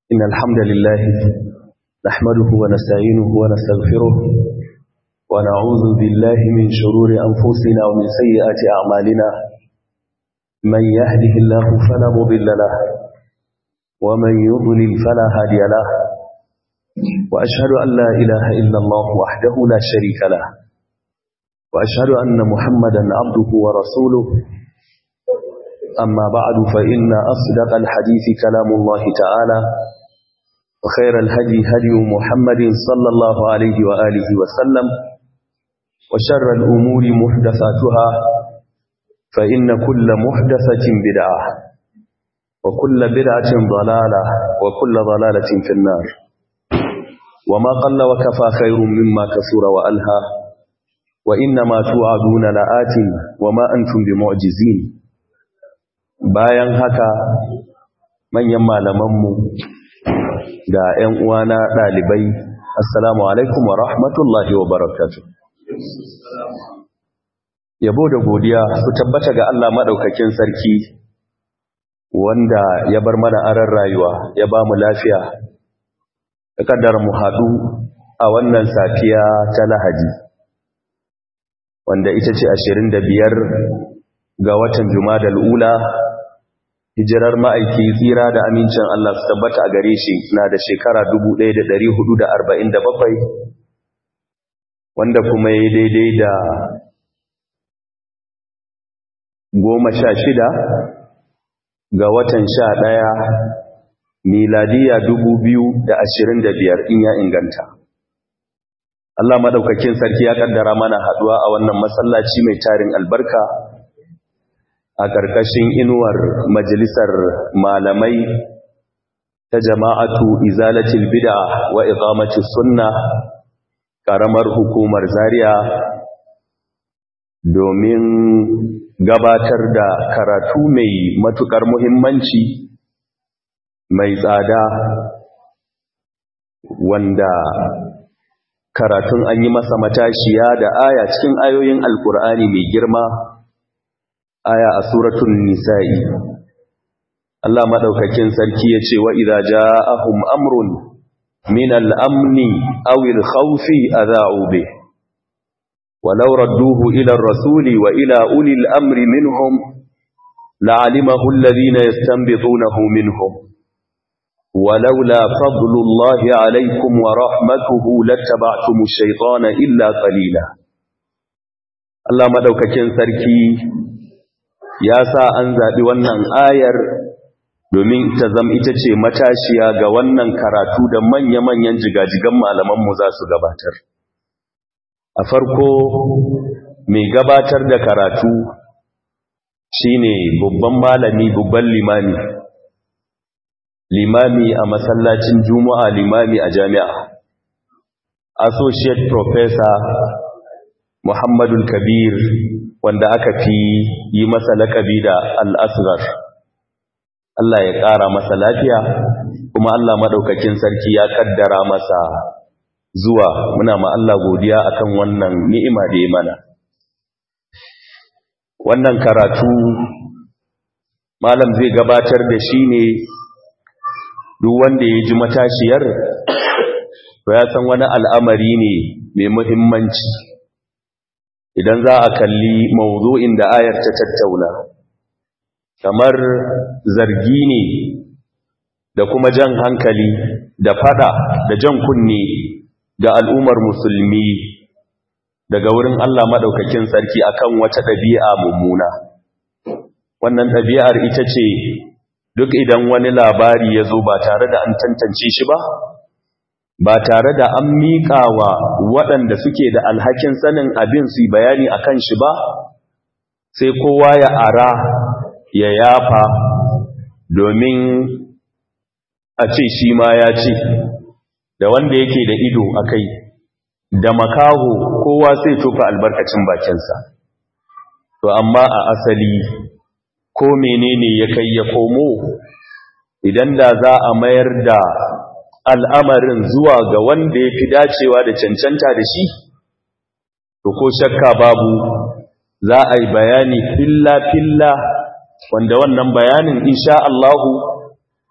إن الحمد لله نحمده ونستعينه ونستغفره ونعوذ بالله من شرور أنفسنا ومن سيئات أعمالنا من يهده الله فلا مضل له ومن يضلل فلا هادي له وأشهد أن لا إله إلا الله وحده لا شريك له وأشهد أن محمدا عبده ورسوله أما بعد فإن أصدق الحديث كلام الله تعالى وخير الهدي هدي محمد صلى الله عليه وآله وسلم وشر الأمور محدثاتها فإن كل محدثة بدعة وكل بدعة ضلالة وكل ضلالة في النار وما قل وكفى خير مما كثر وألهى وإنما توعدون لآت وما أنتم بمعجزين bayan haka manyan malamanmu da ‘yan uwana ɗalibai assalamu alaikum wa rahmatullahi wa barakatu yabo da godiya su tabbata ga Allah maɗaukakin sarki wanda ya bar mana aran rayuwa ya ba mu lafiya da kaddara mu haɗu a wannan safiya ta lahadi wanda ita ce ashirin da biyar ga watan jumadal ula hijirar ma'aiki tsira da amincin Allah su tabbata a gare shi na da shekara 1447 wanda kuma ya daidai da goma sha shida ga watan sha ɗaya miladiya biyar in ya inganta Allah maɗaukakin sarki ya ƙaddara mana haɗuwa a wannan masallaci mai tarin albarka a ƙarƙashin inuwar majalisar malamai ta jama'atu izalatul bid'a wa iqamati sunna ƙaramar hukumar Zaria domin gabatar da karatu mai matukar muhimmanci mai tsada wanda karatun an yi masa matashiya da aya cikin ayoyin alkur'ani mai girma aya a suratul nisa'i Allah madaukakin sarki yace wa idza ja'ahum amrun min al-amni aw al-khawfi adha'u bih walau radduhu ila ar-rasuli wa ila uli al-amri minhum la'alimahu alladhina yastanbitunahu minhum ولولا فضل الله عليكم ورحمته لاتبعتم الشيطان إلا قليلا Allah madaukakin sarki ya sa an zaɓi wannan ayar domin ta zama ita ce matashiya ga wannan karatu da manya-manyan jigajigan malamanmu za su gabatar. A farko mai gabatar da karatu shine babban malami babban limami. Limami a masallacin Juma'a limami a jami'a. Associate Professor Muhammadul Kabir wanda aka fi yi masa lakabi da al'asgar. Allah ya ƙara masa lafiya, kuma Allah maɗaukakin sarki ya ƙaddara masa zuwa muna ma Allah godiya akan wannan ni'ima da ya mana. Wannan karatu, Malam zai gabatar da shi ne duk wanda ya ji matashiyar, to ya san wani al'amari ne mai muhimmanci. idan za a kalli mawuzo'in da ayar ta tattauna kamar zargi ne da kuma jan hankali da fada da jan kunne ga al'ummar musulmi daga wurin Allah madaukakin sarki akan wata ɗabi'a mummuna wannan ɗabi'ar ita ce duk idan wani labari ya zo ba tare da an tantance shi ba ba tare da an miƙa wa waɗanda suke da alhakin sanin abin su bayani a kan shi ba sai kowa ya ara ya yafa domin a ce shi ma ya ce da wanda yake da ido a kai da makaho kowa sai tofa albarkacin bakinsa to amma a asali ko menene ya kai ya komo idan da za a mayar da al'amarin zuwa ga wanda ya fi dacewa da cancanta da shi, to ko shakka babu za a yi bayani filla-filla wanda wannan bayanin insha Allahu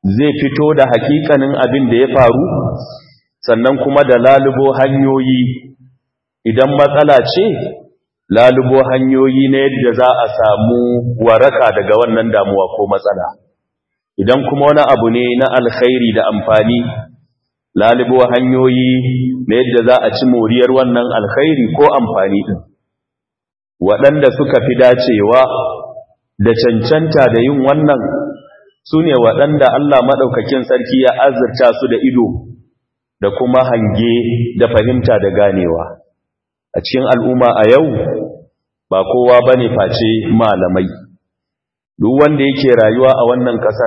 zai fito da hakikanin abin da ya faru sannan kuma da lalubo hanyoyi idan matsala ce lalubo hanyoyi na yadda za a samu waraka daga wannan damuwa ko matsala idan kuma wani abu ne na alkhairi da amfani lalubo hanyoyi na yadda za a ci moriyar wannan alkhairi ko amfani din waɗanda suka fi dacewa da cancanta da yin wannan su ne waɗanda Allah maɗaukakin sarki ya azurta su da ido da kuma hange da fahimta da ganewa a cikin al'umma a yau ba kowa ba ne face malamai duk wanda yake rayuwa a wannan ƙasar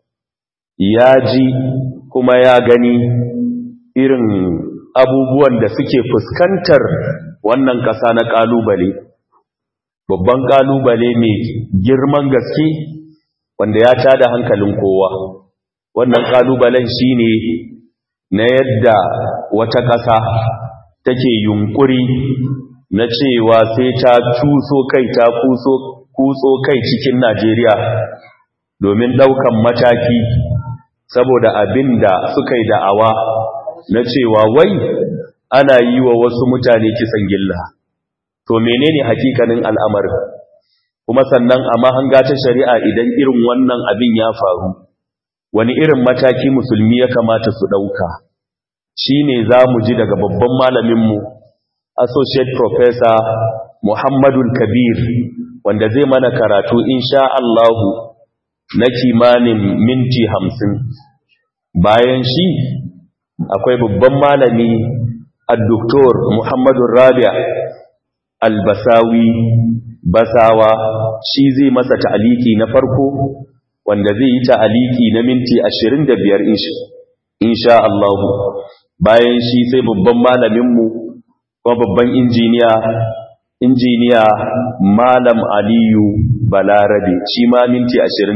ya ji kuma ya gani irin abubuwan da suke fuskantar wannan ƙasa na ƙalubale babban ƙalubale mai girman gaske wanda ya tada hankalin kowa wannan ƙalubalen shine na yadda wata ƙasa take yunkuri na cewa sai ta cuso kai ta kutso kai cikin Najeriya domin ɗaukan mataki saboda abin da suka yi da'awa na cewa wai ana yi wa wasu mutane kisan gilla to menene hakikanin al'amarin kuma sannan a mahanga ta shari'a idan irin wannan abin ya faru wani irin mataki musulmi ya kamata su ɗauka shi ne za mu ji daga babban malaminmu associate professor muhammadul kabir wanda zai mana karatu insha Allahu na kimanin minti hamsin bayan shi akwai babban malami al-doktor muhammadun rabia al-basawi basawa shi zai masa ta'aliki na farko wanda zai yi ta'aliki na minti 25 insha Allah bayan shi sai babban malaminmu kuma babban injiniya injiniya malam aliyu balarabe shi ma minti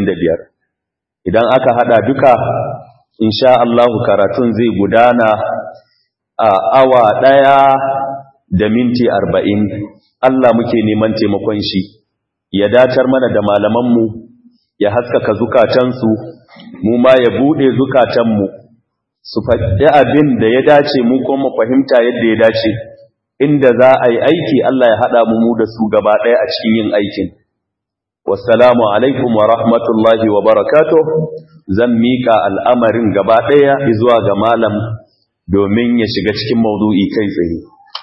25 idan aka hada duka insha Allah karatun zai gudana a awa daya da minti 40 Allah muke neman taimakon shi ya datar mana da malamanmu ya haskaka zukatansu mu ma ya bude zukatanmu su faɗi abin da ya dace mu kuma fahimta yadda ya dace inda za a yi aiki Allah ya haɗa mu da su gaba ɗaya a cikin yin aikin wassalamu alaikum wa rahmatullahi wa barakatuh zan mika al'amarin gaba ɗaya zuwa ga malam domin ya shiga cikin maudu'i kai tsaye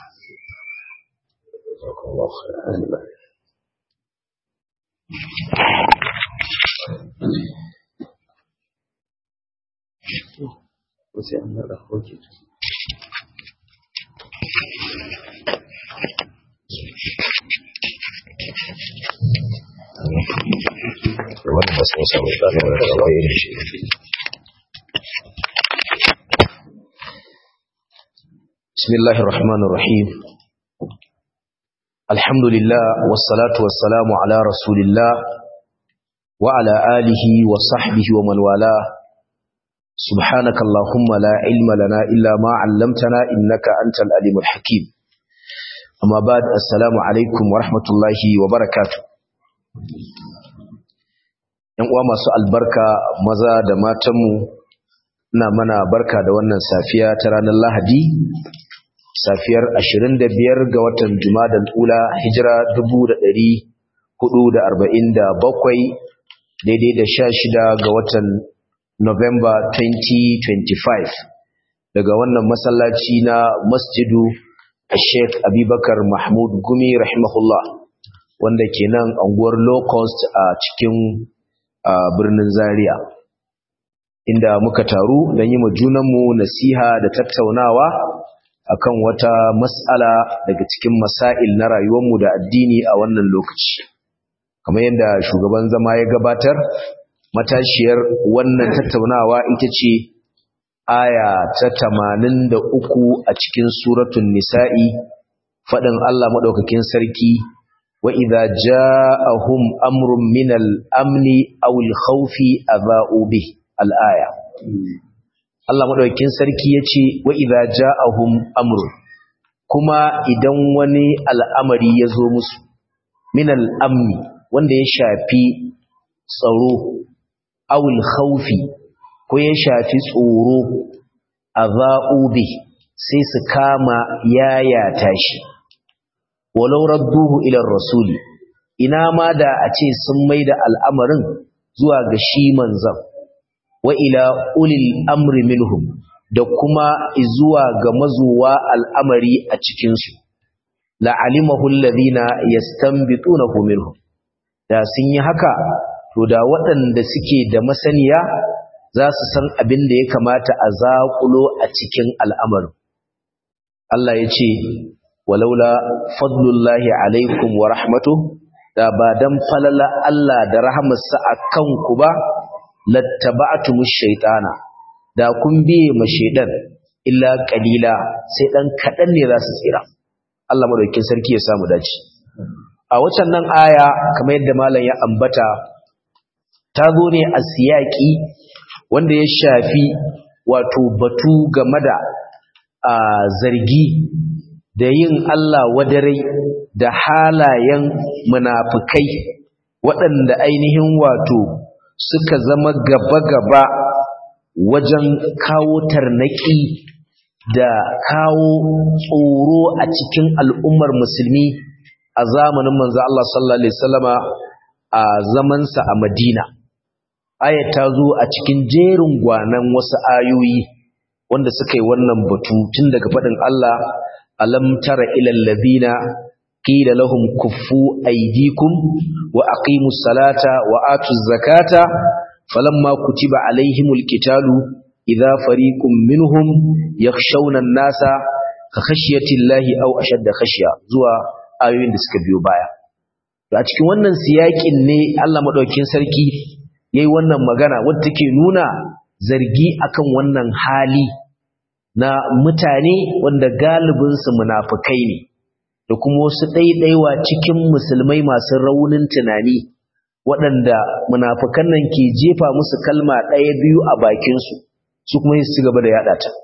wani ba sun samu tsarin da kawai irin shi بسم الله الرحمن الرحيم الحمد لله والصلاة والسلام على رسول الله وعلى آله وصحبه ومن والاه سبحانك اللهم لا علم لنا إلا ما علمتنا إنك أنت الأليم الحكيم أما بعد السلام عليكم ورحمة الله وبركاته ‘yan uwa masu albarka maza da matanmu ina mana barka da wannan safiya ta ranar lahadi safiyar 25 ga watan jumadal ula hijira 1447 daidai da 16 ga watan november 2025 daga wannan masallaci na masjidu sheikh abubakar mahmud gumi rahimahullah wanda ke nan anguwar low cost a cikin a birnin Zaria inda muka taru don yi junanmu nasiha da tattaunawa akan wata mas'ala daga cikin masail na rayuwarmu da addini a wannan lokaci kamar yadda shugaban zama ya gabatar matashiyar wannan tattaunawa ita ce aya ta tamanin da uku a cikin suratun nisa'i faɗin Allah maɗaukakin sarki وإذا جاءهم أمر من الأمن أو الخوف أذاؤوا به الآية Allah madaukakin sarki yace wa idza ja'ahum amr kuma idan wani al'amari ya zo musu min al'amni wanda ya shafi tsaro aw al-khawfi ko ya shafi tsoro azau bi sai su kama yayata shi walau radduhu ila rasuli ina ma da a ce sun maida al'amarin zuwa ga shi manzan wa ila ulil amri minhum da kuma zuwa ga mazuwa al'amari a cikinsu la'alimahu alladhina yastanbitunahu minhum da sun yi haka to da waɗanda suke da masaniya za su san abin da ya kamata a zaƙulo a cikin al'amarin Allah ya ce walaula fadlullahi alaikum wa rahmatuhu da ba dan falala Allah da rahamarsa a kanku ba lattaba'tumush shaytana da kun biye ma shaydan illa qalila sai dan kadan ne za su tsira Allah madaukakin sarki ya samu dace a wacan nan aya kamar yadda malam ya ambata ta zo ne a siyaki wanda ya shafi wato batu game da a zargi da yin Allah wadarai da halayen munafukai waɗanda ainihin wato suka zama gaba-gaba wajen kawo tarnaki da kawo tsoro a cikin al'ummar musulmi a zamanin manzo Allah sallallahu alaihi wasallama a zamansa a Madina ayat ta zo a cikin jerin gwanan wasu ayoyi wanda suka yi wannan batu tun daga faɗin Allah alam tara ilal ladina qila lahum kuffu aydikum wa aqimus salata wa atuz zakata falamma kutiba alaihimul qitalu idha fariqum minhum yakhshawna an-nasa ka khashyatillahi aw ashadda khashya zuwa ayoyin da suka biyo baya a cikin wannan siyakin ne Allah madaukakin sarki yayi wannan magana wadda take nuna zargi akan wannan hali na mutane wanda galibinsu munafukai ne da kuma wasu ɗaiɗaiwa cikin musulmai masu raunin tunani waɗanda munafukan nan ke jefa musu kalma ɗaya biyu a bakinsu su kuma su gaba da yaɗa ta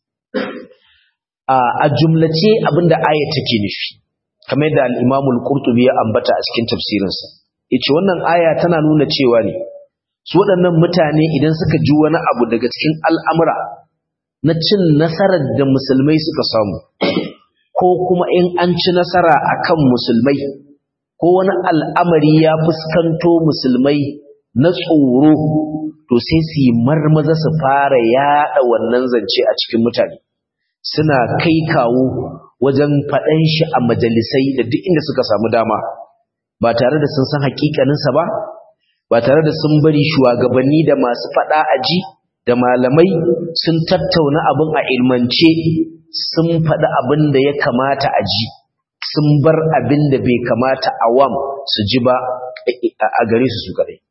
a jumlace abinda aya take nufi kamar yadda al-imamul qurtubi ya ambata a cikin tafsirinsa yace wannan aya tana nuna cewa ne su waɗannan mutane idan suka ji wani abu daga cikin al'amura na cin nasarar da musulmai suka samu ko kuma in an ci nasara akan musulmai ko wani al'amari ya fuskanto musulmai na tsoro to sai su yi marmaza su fara yaɗa wannan zance a cikin mutane suna kai kawo wajen faɗan shi a majalisai da duk inda suka samu dama ba tare da sun san hakikaninsa ba ba tare da sun bari shugabanni da masu faɗa aji da malamai sun tattauna abin a ilmance sun faɗi abin da ya kamata a ji sun bar abin da bai kamata awam su ji ba a gare su su kaɗai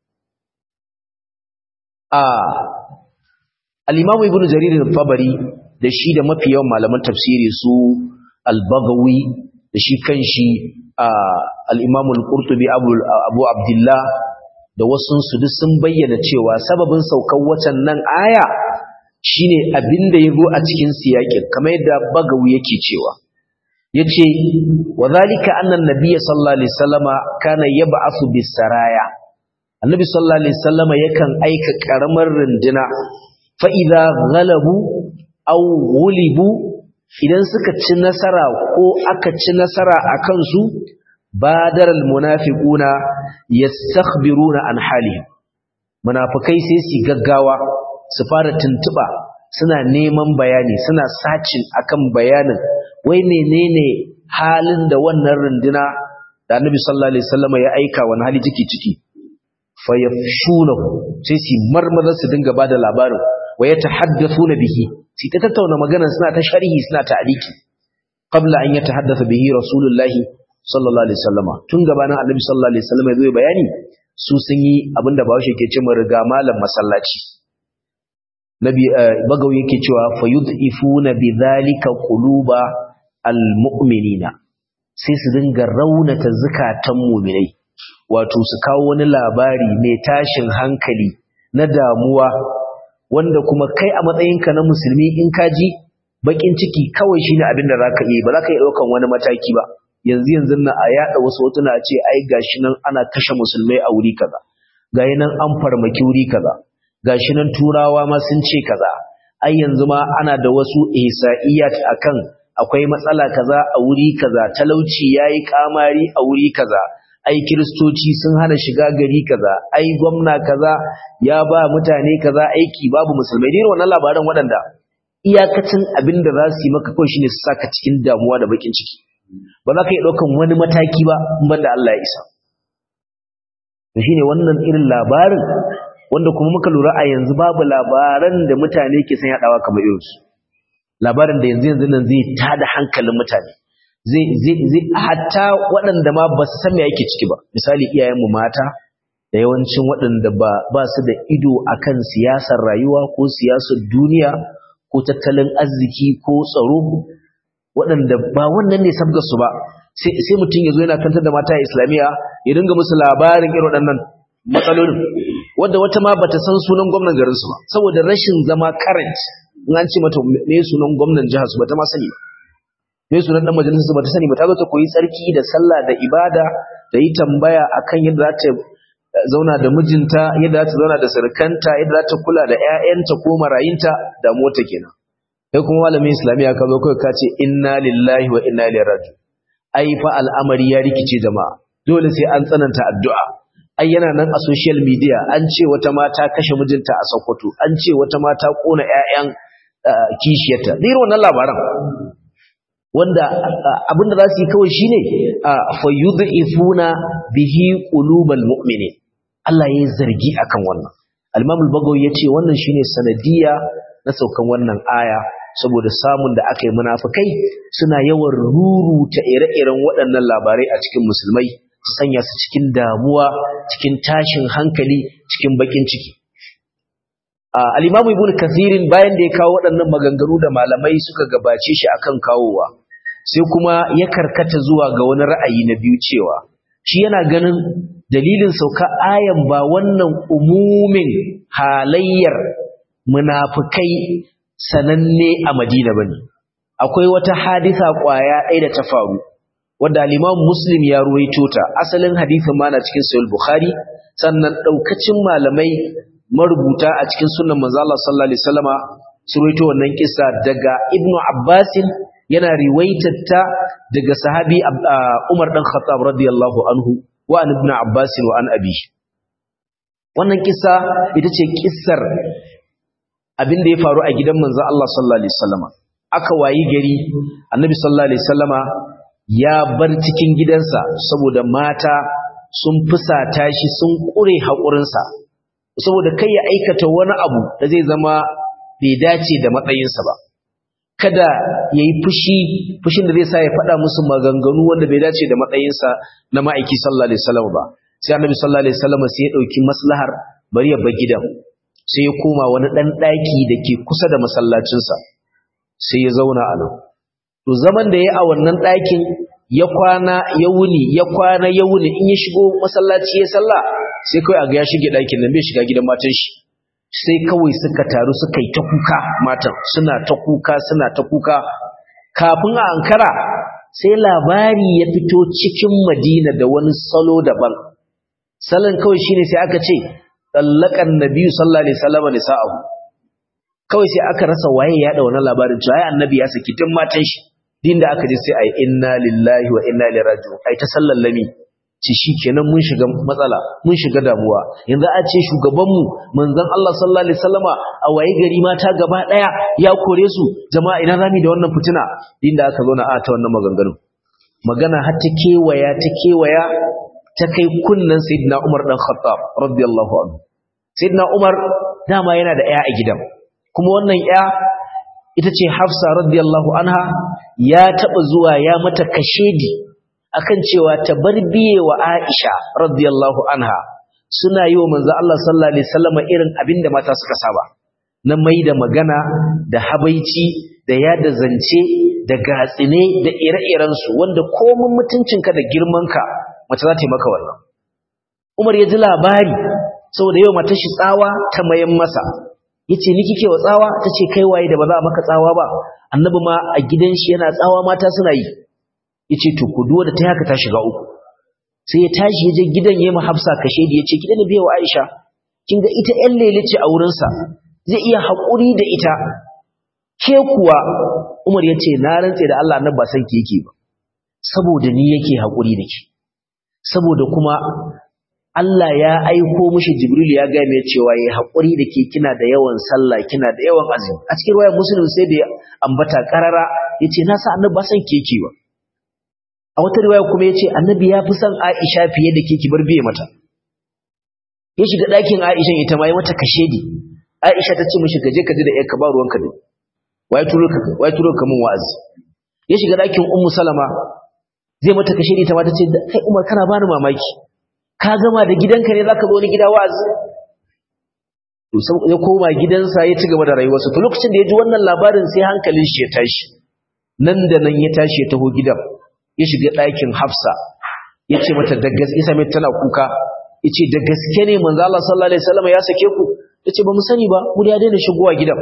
al'imamu ibn jaririn fabari da shi da mafi yawan malaman tafsiri su albagawi da shi kan shi al'imamu al'urtubi abu abdullah da wasunsu duk sun bayyana cewa sababin saukar wacan nan aya shine abin da ya zo a cikin siyakin kamar yadda bagawi yake cewa yace wa zalika anna an-nabiy sallallahu alaihi wasallama kana yab'athu bis-saraya annabi sallallahu alaihi wasallama yakan aika karamar runduna fa idza ghalabu aw ghulibu idan suka ci nasara ko aka ci nasara akan su badaral munafiquna yastakhbiruna an halihim munafikai sai su gaggawa su fara tuntuba suna neman bayani suna sacin akan bayanin wai menene halin da wannan runduna da Annabi sallallahu alaihi wasallam ya aika wani hali take ciki fa yafshunahu sai su marmaza su dinga bada labarin wa yatahaddathuna bihi sai ta tattauna magana suna ta sharhi suna ta aliki qabla an yatahaddatha bihi rasulullahi sallallahu alaihi wasallama tun gabanin annabi sallallahu alaihi wasallama zai bayani su sun yi abinda bawo ke ce mu riga malam masallaci nabi bagawi yake cewa fayudifuna bidhalika quluba almu'minina sai su dinga raunata zakatan mu'minai wato su kawo wani labari mai tashin hankali na damuwa wanda kuma kai a matsayinka na musulmi in ka ji bakin ciki kawai shine abin da zaka yi ba zaka yi daukan wani mataki ba yanzu yanzu na a yada wasu hotuna ce ai gashi nan ana kashe musulmai a wuri kaza gayi nan an farmaki wuri kaza gashi nan turawa ma sun ce kaza ai yanzu ma ana da wasu ihsa'iyat akan akwai matsala kaza a wuri kaza talauci yayi kamari a wuri kaza ai kiristoci sun hana shiga gari kaza ai gwamna kaza ya ba mutane kaza aiki babu musulmai dai wannan labaran waɗanda iyakacin abin da za su yi maka kawai shine su saka cikin damuwa da bakin ciki ba za ka yi ɗaukan wani mataki ba in banda Allah ya isa to shine wannan irin labarin wanda kuma muka lura a yanzu babu labaran da mutane ke san yadawa kamar irin su labarin da yanzu yanzu nan zai tada hankalin mutane zai zai zai hatta waɗanda ma ba su san me yake ciki ba misali iyayenmu mata da yawancin waɗanda ba ba su da ido akan siyasar rayuwa ko siyasar duniya ko tattalin arziki ko tsaro waɗanda ba wannan ne sabgar su ba sai mutum ya zo yana kantar da mata islamiyya ya dinga musu labarin irin waɗannan matsalolin wadda wata ma bata san sunan gwamnan garin su ba saboda rashin zama current in an ce mata me sunan gwamnan jihar su bata ma sani ba me sunan dan majalisar su bata sani ba ta zo ta koyi tsarki da sallah da ibada da yi tambaya akan yadda za ta zauna da mijinta yadda za ta zauna da surukanta yadda za ta kula da ƴaƴanta ko marayinta da mota kenan kai kuma malamin islamiyya ka zo kai ka ce inna lillahi wa inna ilaihi raji'un ai fa al'amari ya rikice jama'a dole sai an tsananta addu'a ai yana nan a social media an ce wata mata kashe mijinta a Sokoto an ce wata mata kona ƴaƴan kishiyarta irin wannan labaran wanda abinda za su yi kawai shine fa yudhifuna bihi qulubal mu'minin Allah ya zargi akan wannan al-Imam al-Bagawi yace wannan shine sanadiya na saukan wannan aya saboda samun da aka yi munafikai suna yawan ruruta ire-iren waɗannan labarai a cikin musulmai su sanya su cikin damuwa cikin tashin hankali cikin bakin ciki al-Imam Ibn Kathirin bayan da ya kawo waɗannan maganganu da malamai suka gabace shi akan kawowa sai kuma ya karkata zuwa ga wani ra'ayi na biyu cewa shi yana ganin dalilin sauka ayan ba wannan umumin halayyar munafikai sananne a Madina bane akwai wata hadisa kwaya ɗaya da ta faru wanda al-Imam Muslim ya ruwaito ta asalin hadisin ma na cikin Sahih Bukhari sannan daukacin malamai marubuta a cikin sunnan manzo Allah sallallahu alaihi wasallama su ruwaito wannan kissa daga Ibn Abbas yana riwaitar ta daga sahabi Umar dan Khattab radiyallahu anhu wa an Ibn Abbas wa an abi wannan kissa ita ce kissar abin da ya faru a gidan manzo Allah sallallahu alaihi wasallama aka wayi gari annabi sallallahu alaihi wasallama ya bar cikin gidansa saboda mata sun fusata shi sun kure haƙurinsa saboda kai ya aikata wani abu da zai zama bai dace da matsayinsa ba kada ya yi fushi fushin da zai sa ya faɗa musu maganganu wanda bai dace da matsayinsa na ma'aiki sallallahu alaihi wasallam ba sai annabi sallallahu alaihi wasallam sai ya ɗauki maslahar bari ya bar gidan sai ya koma wani ɗan ɗaki da ke kusa da masallacinsa sai ya zauna a nan to zaman da ya a wannan ɗakin ya kwana ya wuni ya kwana ya wuni in ya shigo masallaci ya sallah sai kawai a ga ya shige ɗakin nan bai shiga gidan matan shi sai kawai suka taru suka yi ta kuka matan suna ta kuka suna ta kuka kafin a ankara sai labari ya fito cikin madina da wani salo daban salon kawai shine sai aka ce tsallakan nabiyu sallallahu alaihi wasallam nisa'ahu kawai sai aka rasa waye ya da wannan labarin cewa ai annabi ya saki tun matan shi din da aka ji sai ai inna lillahi wa inna ilaihi raji'un ai ta sallallami ci shikenan mun shiga matsala mun shiga damuwa yanzu a ce shugabanmu manzon Allah sallallahu alaihi wasallama a waye gari mata gaba daya ya kore su jama'a ina zami da wannan fitina din da aka zo na a ta wannan maganganun magana har ta kewaya ta kewaya ta kai kunnan sayyidina Umar dan Khattab radiyallahu anhu sayyidina Umar dama yana da ƴa a gidan kuma wannan ƴa ita ce Hafsa radiyallahu anha ya taba zuwa ya mata kashedi akan cewa ta bar biye wa Aisha radiyallahu anha suna yi wa manzo Allah sallallahu alaihi wasallam irin abinda mata suka saba na mai da magana da habaici da yada zance da gatsine da ire-iren su wanda komun mutuncinka da girmanka mace za ta yi maka wannan Umar ya ji labari saboda yau matar shi tsawa ta mayan masa yace ni kike wa tsawa tace kai waye da ba za a maka tsawa ba annabi ma a gidan shi yana tsawa mata suna yi yace to ku duwa da ta haka ta shiga uku sai ya tashi ya je gidan yayin Hafsa kashe da yace gidan biya wa Aisha kin ga ita ƴan lele ce a wurinsa zai iya haƙuri da ita ke kuwa Umar ya ce na rantse da Allah annabi ba san ki yake ba saboda ni yake haƙuri da ki saboda kuma Allah ya aiko mishi Jibril ya ga mai cewa yayi haƙuri da ke kina da yawan sallah kina da yawan azumi a cikin riwayar Muslim sai da ambata karara yace na sa annabi ba san ki yake ba a wata riwaya kuma yace annabi ya fi son Aisha fiye da ke ki bar biye mata ya shiga ɗakin Aisha ita ma ya mata kashedi Aisha ta ce mishi ka je ka ji da ƴarka ba ruwanka ne wai turo ka wai turo ka mun wa'azi ya shiga ɗakin Ummu Salama zai mata kashedi ta ma ta ce kai Umar kana bani mamaki ka gama da gidanka ne zaka zo ni gida wa'azi to ya koma gidansa ya ci gaba da rayuwarsa to lokacin da ya ji wannan labarin sai hankalin shi ya tashi nan da nan ya tashi ya taho gidan ya shiga ɗakin Hafsa ya ce mata da gaske sai tana kuka yace da gaske ne manzo Allah sallallahu alaihi wasallam ya sake ku tace ba mu sani ba mu ya daina shigowa gidan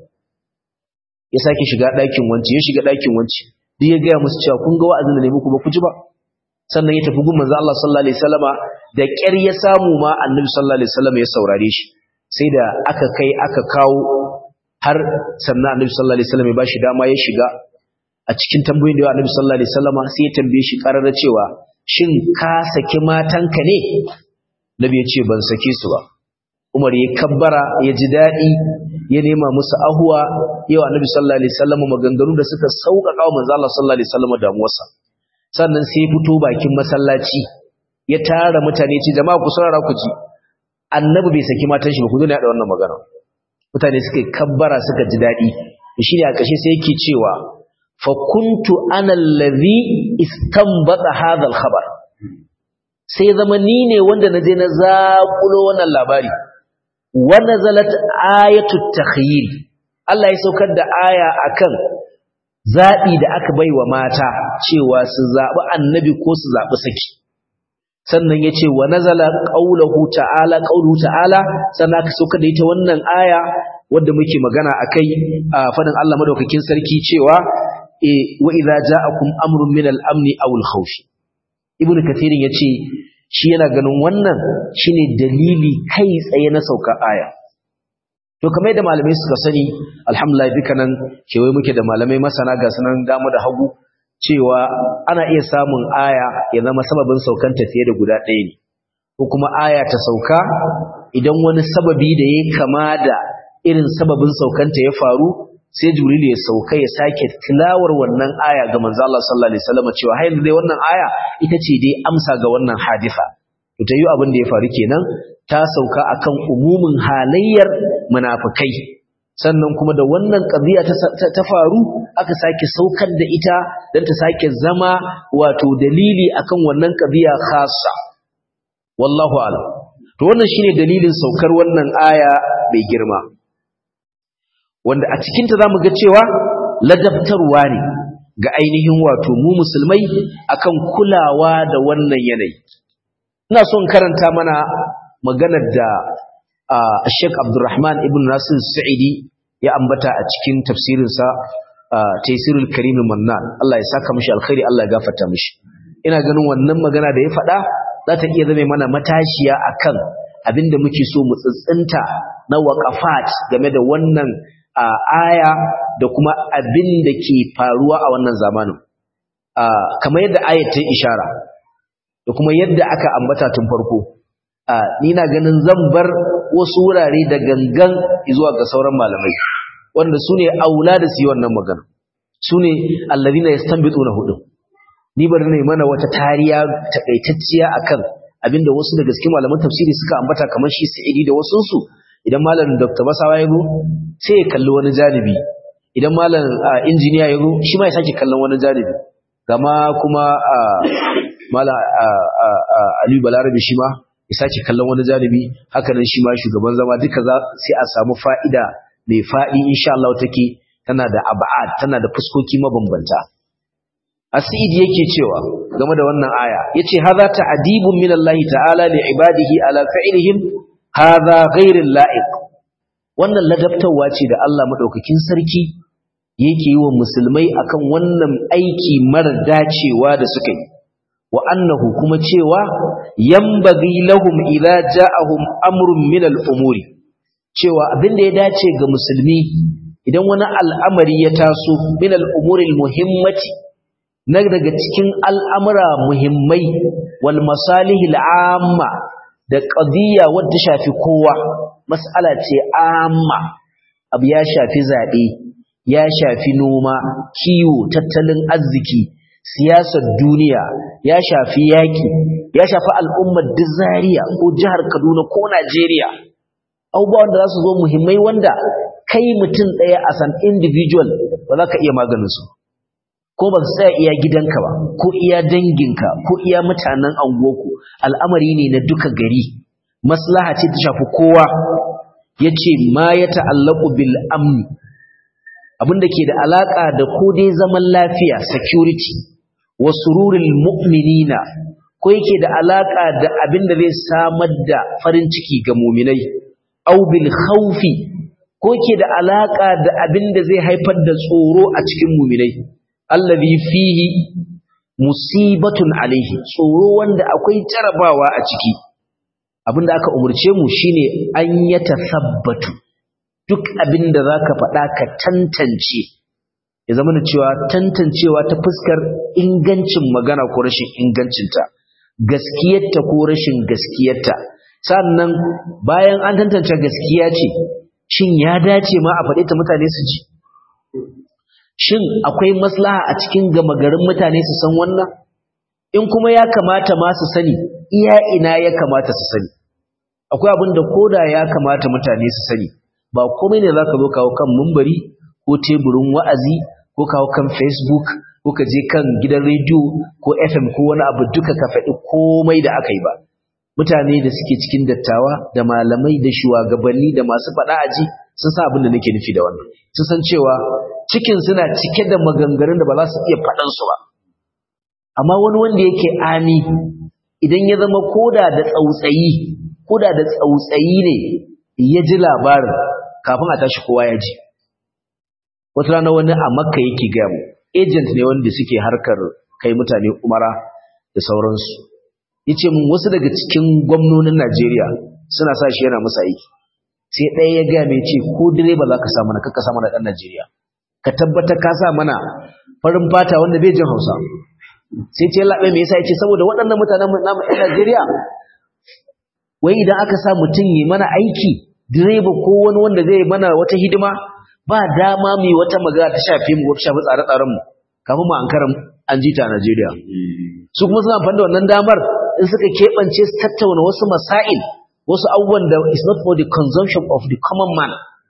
ya sake shiga ɗakin wanci ya shiga ɗakin wanci duk ya gaya musu cewa kun ga wa'azin da ne muku ba ku ji ba sannan ya tafi gun manzo Allah sallallahu alaihi wasallama da ƙyar ya samu ma annabi sallallahu alaihi wasallam ya saurare shi sai da aka kai aka kawo har sannan annabi sallallahu alaihi wasallam ya bashi dama ya shiga a cikin tambayoyin da ya annabi sallallahu alaihi wasallama sai ya tambaye shi karara cewa shin ka saki matanka ne nabi ya ce ban sake su ba umar ya kabbara ya ji daɗi ya nema musu ahuwa yau annabi sallallahu alaihi wasallam maganganu da suka sauƙaƙa wa manzo Allah sallallahu alaihi wasallam damuwarsa sannan sai ya fito bakin masallaci ya tara mutane ce jama'a ku saurara ku ji annabi bai saki matan shi ba ku zo ne da wannan magana mutane suka kabbara suka ji daɗi shi ne a ƙarshe sai yake cewa fa kuntu ana allazi istanbata hadha al-khabar sai zama ni ne wanda na je na zaƙulo wannan labari wa nazalat ayatu takhyir Allah ya saukar da aya akan zabi da aka baiwa mata cewa su zabi annabi ko su zabi saki sannan yace wa nazala qawluhu ta'ala qawluhu ta'ala sannan aka saukar da ita wannan aya wanda muke magana akai a fadin Allah madaukakin sarki cewa e wa idza ja'akum amrun min al-amni aw al-khawf ibnu kathirin yace shi yana ganin wannan shine dalili kai tsaye na sauka aya to kamar yadda malamai suka sani alhamdulillah dukkanin kewaye muke da malamai masana ga sunan damu da hagu cewa ana iya samun aya ya zama sababin saukan tafiye da guda ɗaya ne ko kuma aya ta sauka idan wani sababi da ya kama da irin sababin saukanta ya faru sai jibril ya sauka ya sake tilawar wannan aya ga manzo Allah sallallahu alaihi wasallam cewa har dai wannan aya ita ce dai amsa ga wannan hadisa to ta yi abin da ya faru kenan ta sauka akan umumin halayyar munafikai sannan kuma da wannan qadiya ta, faru aka sake saukar da ita dan ta sake zama wato dalili akan wannan qadiya khassa wallahu a'lam to wannan shine dalilin saukar wannan aya mai girma wanda a cikinta za mu ga cewa ladabtarwa ne ga ainihin wato mu musulmai akan kulawa da wannan yanayi ina son karanta mana maganar da Sheikh Abdulrahman ibn Nasir Sa'idi ya ambata a cikin tafsirinsa Taysirul Karim Mannan Allah ya saka mishi alkhairi Allah ya gafarta mishi ina ganin wannan magana da ya faɗa za ta iya zame mana matashiya akan abinda muke so mu tsitsinta na waqafat game da wannan a aya da kuma abin da ke faruwa a wannan zamanin kamar yadda ayat ta ishara da kuma yadda aka ambata tun farko ni na ganin zan bar wasu wurare da gangan zuwa ga sauran malamai wanda su ne aula da su yi wannan magana su ne allazina yastanbituna hudu ni bari ne mana wata tariya takaitacciya akan abinda wasu daga cikin malaman tafsiri suka ambata kamar shi sa'idi da wasu su idan malam Dr. Basawa ya zo sai ya kalli wani janibi idan malam injiniya ya zo shi ma ya sake kallon wani janibi gama kuma malam Aliyu Balarabe shi ma ya sake kallon wani janibi haka nan shi ma shugaban zama duka za sai a samu fa'ida mai faɗi insha Allah take tana da ab'ad tana da fuskoki mabambanta Asid yake cewa game da wannan aya yace hadha ta'dibun min Allah ta'ala li ibadihi ala fa'ilihim hadha ghairul la'iq wannan ladabtawa ce da Allah madaukakin sarki yake yi wa musulmai akan wannan aiki mara dacewa da suka yi wa annahu kuma cewa yambagi lahum idza ja'ahum amrun min al-umuri cewa abinda ya dace ga musulmi idan wani al'amari ya taso min al-umuri al-muhimmati na daga cikin al'amura muhimmai wal masalihil amma da qadiyya wadda shafi kowa mas'ala ce amma abu ya shafi zabe ya shafi noma kiwo tattalin arziki siyasar duniya ya shafi yaki ya shafi al'ummar Zaria ko jihar Kaduna ko Najeriya abubuwan da za su zo muhimmai wanda kai mutum ɗaya as an individual ba za ka iya maganin su ko ba su tsaya iya gidanka ba ko iya danginka ko iya mutanen anguwarku al'amari ne na duka gari maslaha ce ta shafi kowa ya ce ma ya ta'allaku bil amni abinda ke da alaƙa da ko dai zaman lafiya security wa sururil mu'minina ko yake da alaƙa da abinda zai samar da farin ciki ga muminai au bil khawfi ko yake da alaƙa da abinda zai haifar da tsoro a cikin muminai allazi fihi musibatun alaihi tsoro wanda akwai jarabawa a ciki abinda aka umurce mu shine an ya tasabbatu duk abinda zaka faɗa ka tantance ya zama da cewa tantancewa ta fuskar ingancin magana ko rashin ingancinta gaskiyarta ko rashin gaskiyarta sannan bayan an tantance gaskiya ce shin ya dace ma a faɗe ta mutane su ji shin akwai maslaha a cikin gama garin mutane su san wannan in kuma ya kamata ma su sani iya ina ya kamata su sani akwai abin da koda ya kamata mutane su sani ba komai ne zaka zo kawo kan mumbari ko teburin wa'azi ko kawo kan facebook ko ka je kan gidan rediyo ko fm ko wani abu duka ka faɗi komai da aka yi ba mutane da suke cikin dattawa da malamai da shugabanni da masu faɗa aji sun san abin da nake nufi da wannan sun san cewa cikin suna cike da maganganun da ba za su iya faɗan su ba amma wani wanda yake ani idan ya zama koda da tsautsayi koda da tsautsayi ne ya ji labarin kafin a tashi kowa ya ji wata rana wani a makka yake gaya mu agent ne wanda suke harkar kai mutane umara da sauransu yace mun wasu daga cikin gwamnonin Najeriya suna sa shi yana musu aiki sai ɗaya ya gaya mai ce ko direba za ka sa mana kaka sa mana ɗan Najeriya ka tabbatar ka sa mana farin fata wanda bai jin Hausa sai ce laɓe me yasa yace saboda waɗannan mutanen namu ɗan Najeriya wai idan aka sa mutum yi mana aiki direba ko wani wanda zai mana wata hidima ba dama mu wata magana ta shafe mu wata shafi tsare-tsaren mu kafin mu ankaran an ji ta Najeriya su kuma suna amfani da wannan damar in suka keɓance su tattauna wasu masail wasu abubuwan da is not for the consumption of the common man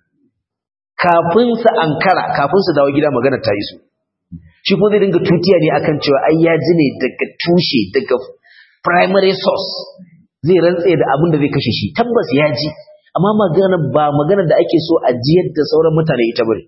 kafin su ankara kafin su dawo gida magana ta yi su shi kuma zai dinga tutiya ne akan cewa ai ya ji ne daga tushe daga primary source zai rantse da abin da zai kashe shi tabbas ya ji amma magana ba magana da ake so a jiyar da sauran mutane ita bane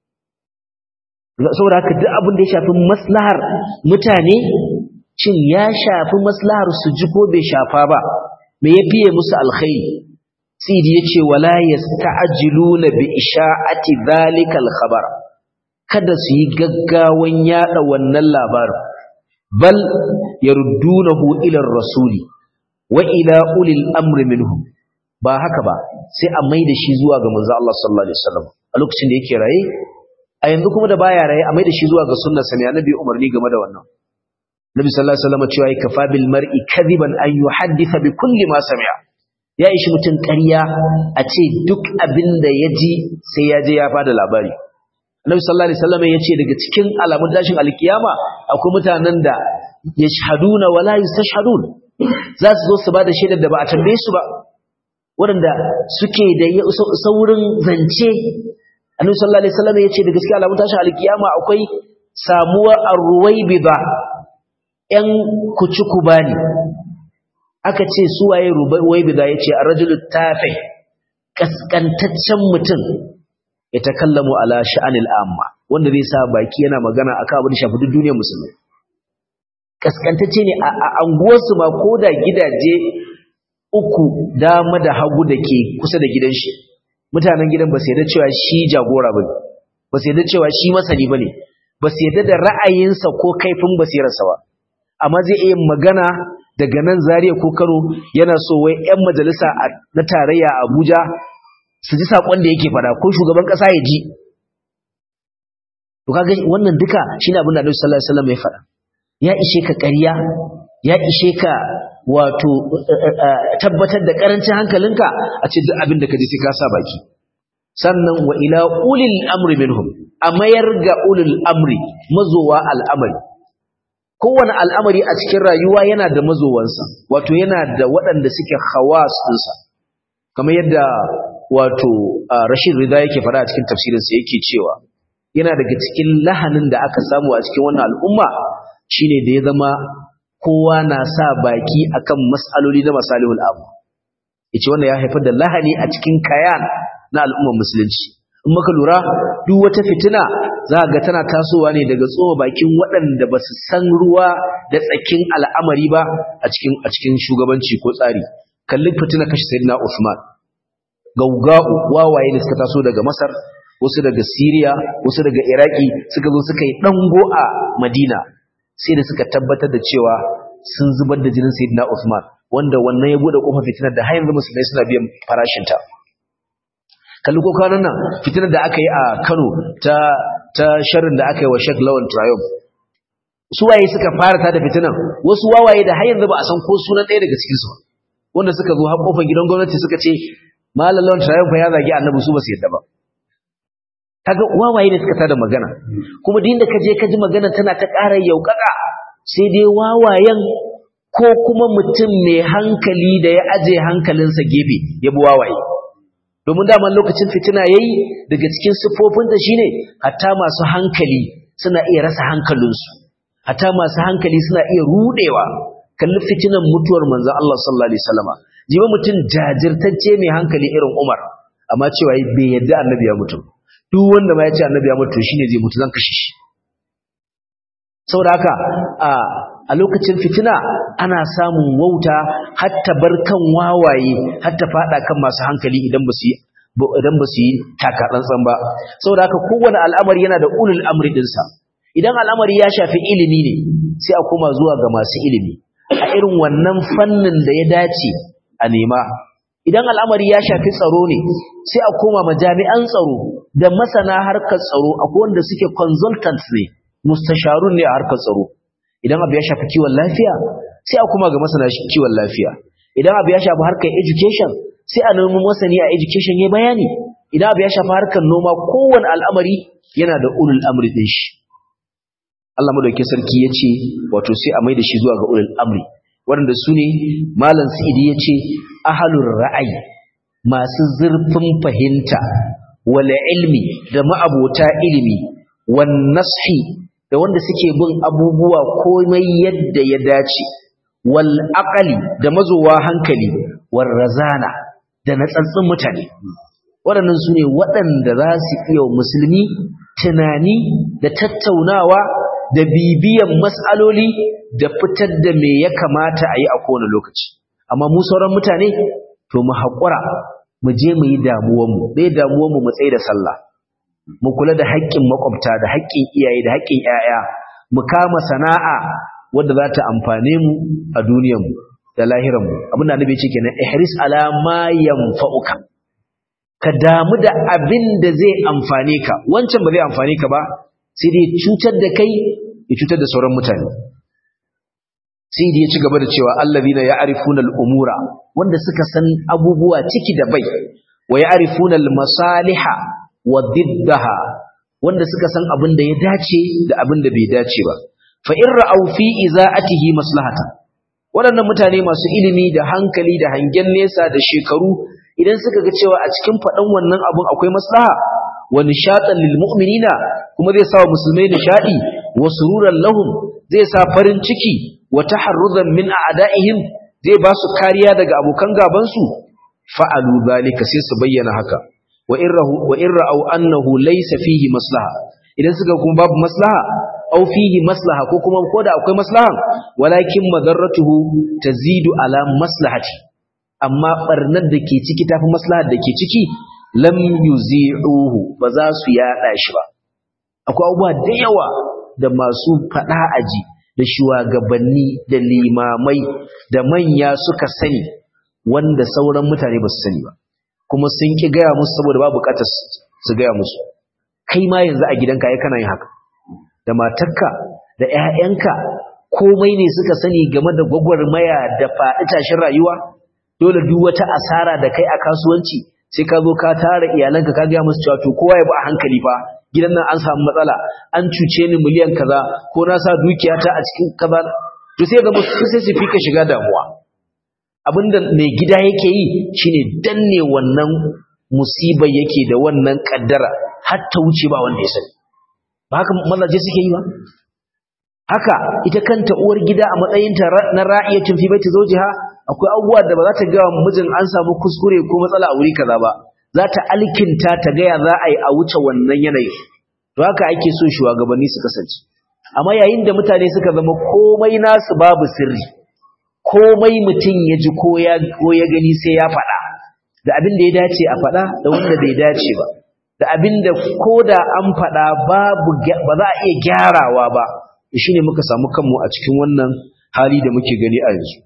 saboda haka duk abin da ya shafi maslahar mutane shin ya shafi maslahar su ji ko bai shafa ba me ya fiye musu alkhairi sidi yace wala yasta'jiluna bi isha'ati zalika alkhabar kada su yi gaggawan yada wannan labarin bal yardunahu ila rasuli wa ila ulil amri minhum ba haka ba sai a maida shi zuwa ga manzo Allah sallallahu alaihi wasallam a lokacin da yake raye a yanzu kuma da baya raye a maida shi zuwa ga sunnar sa ne annabi umarni game da wannan Nabi sallallahu alaihi wasallam cewa kafa bil mar'i kadiban an yuhaddisa bi kulli ma sami'a ya ishi mutun ƙarya a ce duk abin da ya ji sai ya je ya fada labari Nabi sallallahu alaihi wasallam ya ce daga cikin alamun dashin alkiyama akwai mutanen da yashhaduna wala yustashhadun za su zo su bada shaidar da ba a tambaye su ba waɗanda suke da saurin zance Annabi sallallahu alaihi wasallam ya ce daga cikin alamun dashin alkiyama akwai samuwar arruwaibida ‘yan kuci bani aka ce suwaye ruwaibida ya ce a rajulu tafe ƙasƙantaccen mutum ya ta kallamu ala sha'anil amma wanda zai sa baki yana magana a kan abin da shafi duk duniyar musulmi ƙasƙantacce ne a anguwarsu ma ko da gidaje uku dama da hagu da ke kusa da gidan shi mutanen gidan ba su yarda cewa shi jagora ba ba su yarda cewa shi masani ba ne ba su yarda da ra'ayinsa ko kaifin basirarsa ba amma zai iya magana daga nan Zaria ko Kano yana so wai ƴan majalisa na tarayya Abuja su ji sakon da yake fada ko shugaban kasa ya ji to kaga wannan duka shine abin da Annabi sallallahu alaihi wasallam ya fada ya ishe ka ƙarya ya ishe ka wato tabbatar da karancin hankalinka a ce duk abin da ka ji sai ka sa baki sannan wa ila ulil amri minhum a mayar ga ulil amri mazowa al'amari kowane al'amari a cikin rayuwa yana da mazowansa wato yana da waɗanda suke hawas ɗinsa kamar yadda wato rashid rida yake fara a cikin tafsirinsa yake cewa yana daga cikin lahanin da aka samu a cikin wannan al'umma shine da ya zama kowa na sa baki akan mas'aloli na masalihul abu yace wannan ya haifar da lahani a cikin kayan na al'ummar musulunci in muka lura duk wata fitina za ga tana tasowa ne daga tsoho bakin waɗanda ba su san ruwa da tsakin al'amari ba a cikin a cikin shugabanci ko tsari kalli fitina kashi sayyidina Uthman gaugau wawaye da suka taso daga Masar wasu daga Syria wasu daga Iraki suka zo suka yi dango a Madina sai da suka tabbatar da cewa sun zubar da jinin sayyidina Uthman wanda wannan ya bude kofar fitinar da har yanzu musulmai suna biyan farashinta kalli ko kwanan nan fitinar da aka yi a Kano ta ta sharrin da aka yi wa Sheikh Lawan Triumph su waye suka fara ta da fitinar wasu wawaye da har yanzu ba a san ko sunan ɗaya daga cikin su wanda suka zo har kofar gidan gwamnati suka ce Malam Lawan Triumph ya zagi Annabi su ba su yadda ba kaga wawaye ne suka tada magana kuma din da kaje ka ji magana tana ta ƙara yaukaka sai dai wawayen ko kuma mutum mai hankali da ya aje hankalinsa gefe ya bi wawaye domin daman lokacin fitina yayi daga cikin siffofinta shine hatta masu hankali suna iya rasa hankalinsu hatta masu hankali suna iya rudewa kalli fitinan mutuwar manzon Allah sallallahu alaihi wasallama jiba mutum jajirtacce mai hankali irin Umar amma cewa bai yadda annabi ya mutu duk wanda ma ya ce annabi ya mutu shine zai mutu zan kashe shi saboda haka a a lokacin fitina ana samun wauta hatta bar kan wawaye hatta fada kan masu hankali idan ba su idan ba su yi taka tsantsan ba saboda haka kowane al'amari yana da ulul amri dinsa idan al'amari ya shafi ilimi ne sai a koma zuwa ga masu ilimi a irin wannan fannin da ya dace a nema idan al'amari ya shafi tsaro ne sai a koma majami'an tsaro da masana harkar tsaro akwai wanda suke consultants ne mustasharun ne a harkar tsaro idan abu ya shafi kiwon lafiya sai a kuma ga masana kiwon lafiya idan abu ya shafi harkar education sai a nemi masani a education ya bayani idan abu ya shafi harkar noma kowane al'amari yana da ulul amri din shi Allah madauki sarki ya ce wato sai a mai da shi zuwa ga ulul amri waɗanda su ne malam sa'idi ya ce ahalur ra'ayi masu zurfin fahimta wal ilmi da ma'abota ilimi wan nashi da wanda suke bin abubuwa komai yadda ya dace wal aqali da mazowa hankali war razana da natsatsin mutane waɗannan su ne waɗanda za su iya musulmi tunani da tattaunawa da bibiyan mas'aloli da fitar da me ya kamata a yi a kowane lokaci amma mu sauran mutane to mu haƙura mu je mu yi damuwanmu bai damuwanmu mu tsaye da sallah mu kula da haƙƙin makwabta da haƙƙin iyaye da haƙƙin ƴaƴa mu kama sana'a wadda za ta amfane mu a duniyarmu da lahiranmu abin da annabi ce kenan ihris ala ma yanfa'uka ka damu da abin da zai amfane ka wancan ba zai amfane ka ba sai dai cutar da kai ya cutar da sauran mutane sai dai ya ci gaba da cewa allazina ya'rifuna al-umura wanda suka san abubuwa ciki da bai wa ya'rifuna al-masaliha wa diddaha wanda suka san abin da ya dace da abin da bai dace ba fa in ra'aw fi iza'atihi maslahatan waɗannan mutane masu ilimi da hankali da hangen nesa da shekaru idan suka ga cewa a cikin faɗan wannan abun akwai maslaha wa nishatan lil mu'minina kuma zai sa wa musulmai nishadi wa sururan lahum zai sa farin ciki wa taharruzan min a'da'ihim zai ba su kariya daga abokan gaban su fa'alu zalika sai su bayyana haka wa irrahu wa irra'u annahu laysa fihi maslaha idan suka kuma babu maslaha aw fihi maslaha ko kuma koda akwai maslaha walakin madarratuhu tazidu ala maslahati amma barnar da ke ciki tafi maslahar da ke ciki lam yuzi'uhu ba za su yada shi ba akwai abubuwa da yawa da masu fada aji da shugabanni da limamai da manya suka sani wanda sauran mutane ba su sani ba kuma sun ki gaya musu saboda ba bukatar su gaya musu kai ma yanzu a gidanka ai kana yin haka da matarka da ƴaƴanka komai ne suka sani game da gwagwarmaya da faɗi tashin rayuwa dole duk wata asara da kai a kasuwanci sai ka zo ka tara iyalanka ka gaya musu cewa to kowa ya bi a hankali fa gidan nan an samu matsala an cuce ni miliyan kaza ko na sa dukiyata a cikin kaza to sai ga musu sai su fika shiga damuwa abinda mai gida yake yi shine danne wannan musibar yake da wannan kaddara har ta wuce ba wanda ya sani ba haka mazaje suke yi ba haka ita kanta uwar gida a matsayinta na ra'iyatun fi baiti zawjiha akwai abubuwa da ba za ta ga mijin an samu kuskure ko matsala a wuri kaza ba za ta alkinta ta ga ya za a yi a wuce wannan yanayi to haka ake so shugabanni su kasance amma yayin da mutane suka zama komai nasu babu sirri komai mutum ya ji ko ya ko ya gani sai ya faɗa da abin da ya dace a faɗa da wanda bai dace ba da abin da ko da an faɗa babu ba za a iya gyarawa ba shine muka samu kanmu a cikin wannan hali da muke gani a yanzu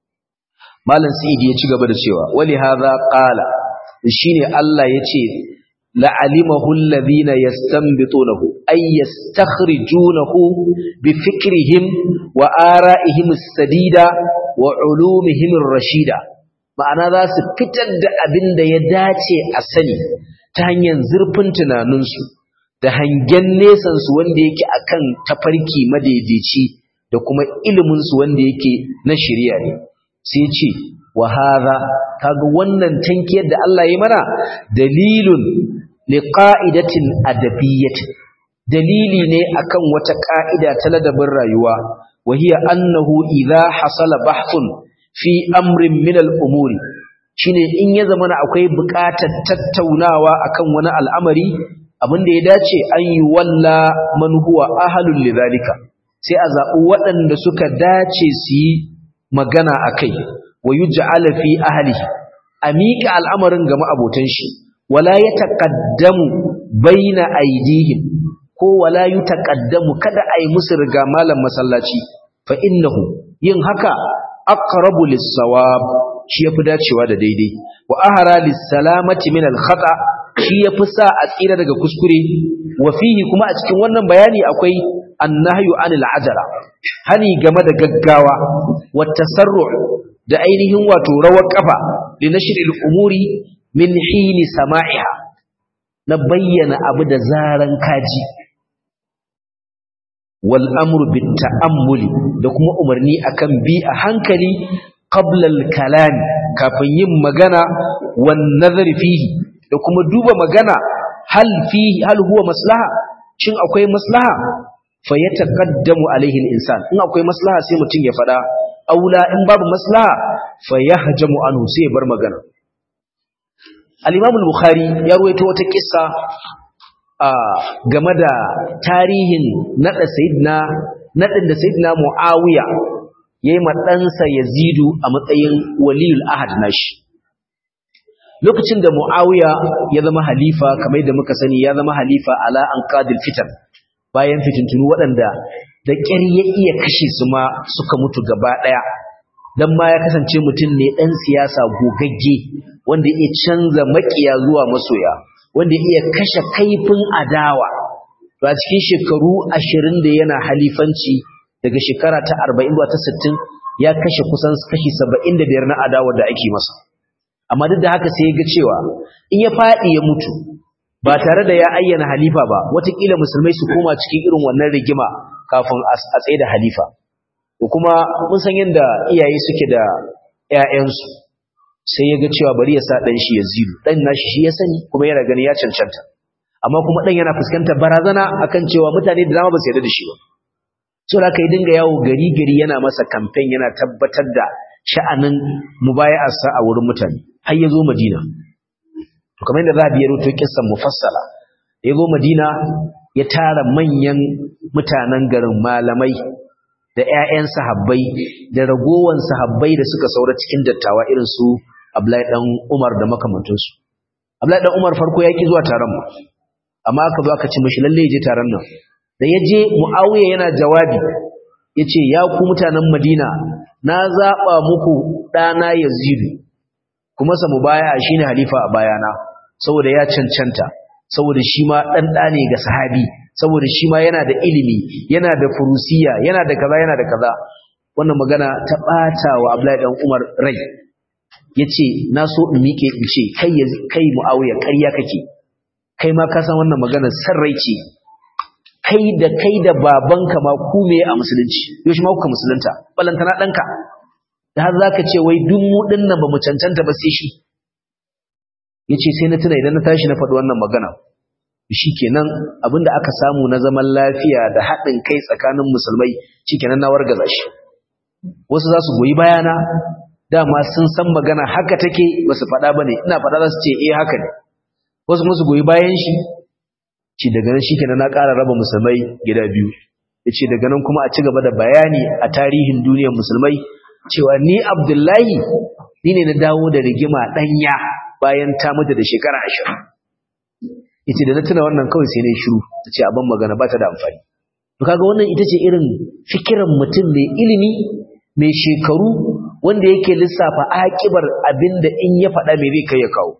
malam sa'idi ya ci gaba da cewa wali hadha qala shine Allah yace la'alimahu alladhina yastanbitunahu ay yastakhrijunahu bi fikrihim wa ara'ihim as-sadida wa ulumihim ar-rashida ma'ana za su fitar da abin da ya dace a sani ta hanyar zurfin tunaninsu da hangen nesansu wanda yake akan tafarki madaidaici da kuma iliminsu wanda yake na shirya ne sai ce wa hadha kaga wannan tankiyar da Allah ya mana dalilun liqa'idatin adabiyyatin dalili ne akan wata ka'ida ta ladabin rayuwa wa hiya annahu idha hasala bahthun fi amrin min al-umuri shine in ya zamana akwai buƙatar tattaunawa akan wani al'amari abin da ya dace an yi walla man huwa ahlul lidhalika sai a zaɓi waɗanda suka dace su yi magana akai wa yuj'ala fi ahlihi a miƙa al'amarin ga ma'abotan shi wala yataqaddamu baina aydihim ko wala yutaqaddamu kada ai musu riga malam masallaci fa innahu yin haka aqrabu lis-sawab shi yafi dacewa da daidai wa ahara lis-salamati min al-khata shi yafi sa a tsira daga kuskure wa fihi kuma a cikin wannan bayani akwai annahyu anil ajala hani game da gaggawa wa tasarru da ainihin wato rawar kafa li nashril umuri min hini sama'iha na bayyana abu da zaran kaji wal amru bit ta'ammuli da kuma umarni akan bi a hankali qabla al kalam kafin yin magana wan nazar fihi da kuma duba magana hal fihi hal huwa maslaha shin akwai maslaha fa yataqaddamu alaihi al insan in akwai maslaha sai mutum ya fada aula in babu maslaha fa yahjamu anhu sai bar magana al-imam al-bukhari ya ruwaito wata kissa game da tarihin nada sayyidina nadin da sayyidina muawiya yayi ma ɗansa yazidu a matsayin waliyul ahad nashi lokacin da muawiya ya zama halifa kamar da muka sani ya zama halifa ala anqadil fitan bayan fitintunu waɗanda da ƙyar ya iya kashe su ma suka mutu gaba ɗaya don ma ya kasance mutum ne ɗan siyasa gogagge wanda ya iya canza maƙiya zuwa masoya wanda ya iya kashe kaifin adawa a cikin shekaru ashirin da yana halifanci daga shekara ta arba'in zuwa ta sittin ya kashe kusan kashi saba'in da biyar na adawa da ake masa amma duk da haka sai ya ga cewa in ya faɗi ya mutu ba tare da ya ayyana halifa ba watakila musulmai su koma cikin irin wannan rigima kafin a tsaye da halifa kuma mun san yadda iyaye suke da ƴaƴansu sai ya ga cewa bari ya sa ɗan shi ya zidu ɗan nashi shi ya sani kuma yana gani ya cancanta amma kuma ɗan yana fuskantar barazana akan cewa mutane da dama ba su yarda da shi ba so da aka yi dinga yawo gari gari yana masa kamfen yana tabbatar da sha'anin mubaya'arsa a wurin mutane har ya zo madina to kamar yadda zabi ya rubuto kissan mufassala ya zo madina ya tara manyan mutanen garin malamai da ƴaƴan sahabbai da ragowan sahabbai da suka saura cikin dattawa irin su Abdullahi dan Umar da makamantansu Abdullahi dan Umar farko yaki zuwa taron mu amma aka zo aka ci mishi lalle je taron nan da ya je Muawiya yana jawabi yace ya ku mutanen Madina na zaba muku dana Yazid kuma sa mubaya shine halifa a bayana saboda ya cancanta saboda shi ma dan da ne ga sahabi saboda shi ma yana da ilimi yana da furusiya yana da kaza yana da kaza wannan magana ta bata wa Abdullahi dan Umar rai yace na so in mike in ce kai kai Muawiya ƙarya kake kai ma ka san wannan magana sarrai ce kai da kai da babanka ma ku me a musulunci yau shi ma kuka musulunta balantana danka da har zaka ce wai duk mu dinnan ba mu cancanta ba sai shi yace sai na tuna idan na tashi na faɗi wannan magana shikenan abinda aka samu na zaman lafiya da haɗin kai tsakanin musulmai shikenan na wargaza shi wasu za su goyi bayana dama sun san magana haka take ba su faɗa ba ne ina faɗa za su ce eh haka ne wasu kuma su goyi bayan shi ci daga nan shikenan na ƙara raba musulmai gida biyu ya ce daga nan kuma a ci gaba da bayani a tarihin duniyar musulmai cewa ni abdullahi ni ne na dawo da rigima ɗanya bayan ta mutu da shekara ashirin ita da na tuna wannan kawai sai na shiru ta ce abin magana ba ta da amfani to kaga wannan ita ce irin fikiran mutum mai ilimi mai shekaru wanda yake lissafa akibar abinda in ya faɗa mai zai kai ya kawo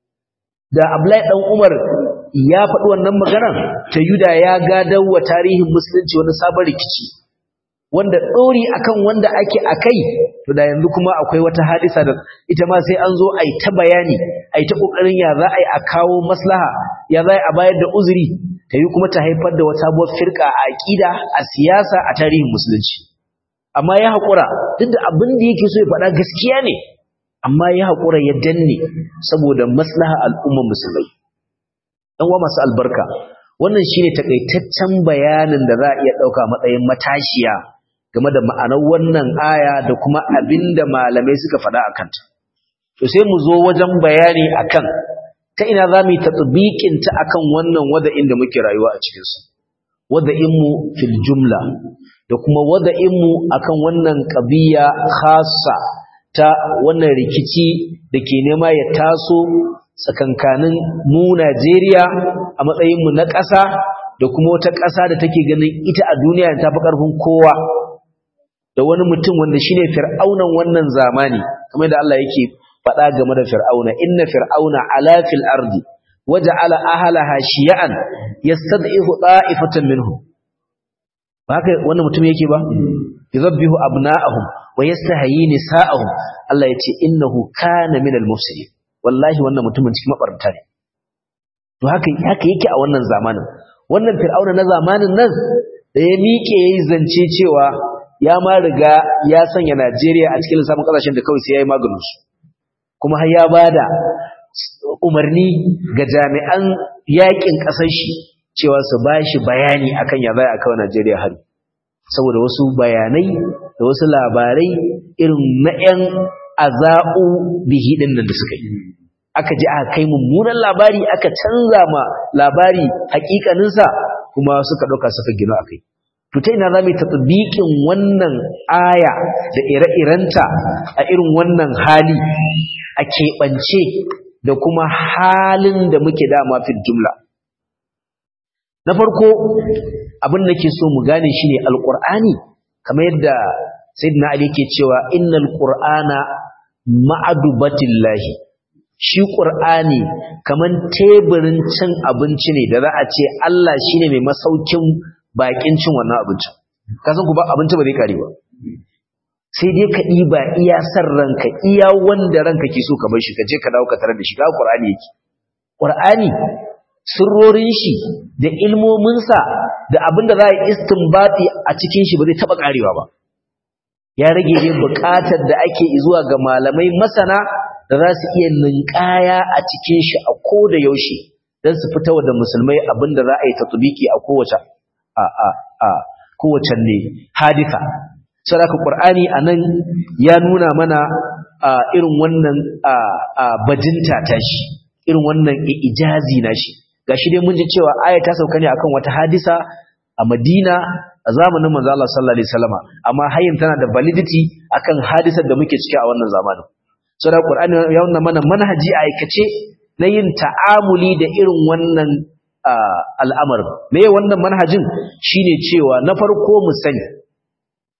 da Abdullahi dan Umar ya faɗi wannan magana ta yuda ya gadar wa tarihin musulunci wani sabon rikici wanda ɗori akan wanda ake akai to da yanzu kuma akwai wata hadisa da ita ma sai an zo a yi ta bayani a yi ta ƙoƙarin ya za a yi a kawo maslaha ya za a bayar da uzuri ta yi kuma ta haifar da wata sabuwar firka a aƙida a siyasa a tarihin musulunci amma ya haƙura duk da abin da yake so ya faɗa gaskiya ne amma ya haƙura ya danne saboda maslaha al'ummar musulmai ɗan wa masu albarka wannan shine takaitaccen bayanin da za a iya ɗauka matsayin matashiya game da ma'anar wannan aya da kuma abinda malamai suka faɗa a kanta. To sai mu zo wajen bayani akan ta ina za mu yi tatsibikin ta akan wannan wada'in da muke rayuwa a cikinsu. Wada'inmu fil jumla da kuma wada'inmu akan wannan ƙabiya khasa ta wannan rikici da ke nema ya taso tsakankanin mu Najeriya a matsayinmu na ƙasa da kuma wata ƙasa da take ganin ita a duniya ta fi ƙarfin kowa. da wani mutum wanda shine fir'aunan wannan zamani kamar da Allah yake faɗa game da fir'auna inna fir'auna ala fil ardi waja'ala ahlaha shiya'an yastad'ifu da'ifatan minhum ba haka wannan mutum yake ba yuzabbihu abna'ahum wa yastahyi nisa'ahum Allah yace innahu kana minal mufsidin wallahi wannan mutumin cikin mabarta ne to haka haka yake a wannan zamanin wannan fir'auna na zamanin nan da ya miƙe yayi zance cewa ya ma riga ya sanya Najeriya a cikin lissafin kasashen da kawai sai ya yi maganinsu kuma har ya ba da umarni ga jami'an yakin ƙasar shi cewa su ba shi bayani akan ya zai a kawai Najeriya hari saboda wasu bayanai da wasu labarai irin na 'yan aza'u bihi ɗin nan da suka yi aka ji aka kai mummunan labari aka canza ma labari hakikaninsa kuma suka ɗauka suka gino a kai to ta ina za mu yi tatbiqin wannan aya da ire-irenta a irin wannan hali a keɓance da kuma halin da muke dama fil jumla na farko abin da ke so mu gane shine alqur'ani kamar yadda sayyidina ali yake cewa innal qur'ana ma'adubatillahi shi qur'ani kaman teburin cin abinci ne da za a ce Allah shine mai masaukin bakin cin wannan abincin kasan ku ba abinci ba zai kare ba sai dai ka ɗiba iya san ranka iya wanda ranka ke so ka bar shi ka je ka dawo ka tarar da shi ga Qur'ani yake Qur'ani sirrorin shi da ilmomin sa da abin da za a istinbati a cikin shi ba zai taba karewa ba ya rage ne buƙatar da ake zuwa ga malamai masana da za su iya ninkaya a cikin shi a koda yaushe dan su fitawa da musulmai abin da za a yi tatbiki a kowace a a a kowace ne hadisa sadaka qur'ani anan ya nuna mana irin wannan bajinta ta shi irin wannan ijazi na shi gashi dai mun ji cewa aya ta sauka ne akan wata hadisa a Madina a zamanin manzo Allah sallallahu alaihi wasallama amma hayin tana da validity akan hadisar da muke ciki a wannan zamanin sadaka qur'ani ya nuna mana manhaji a aikace na yin ta'amuli da irin wannan al'amarin me wannan manhajin shine cewa na farko mu sani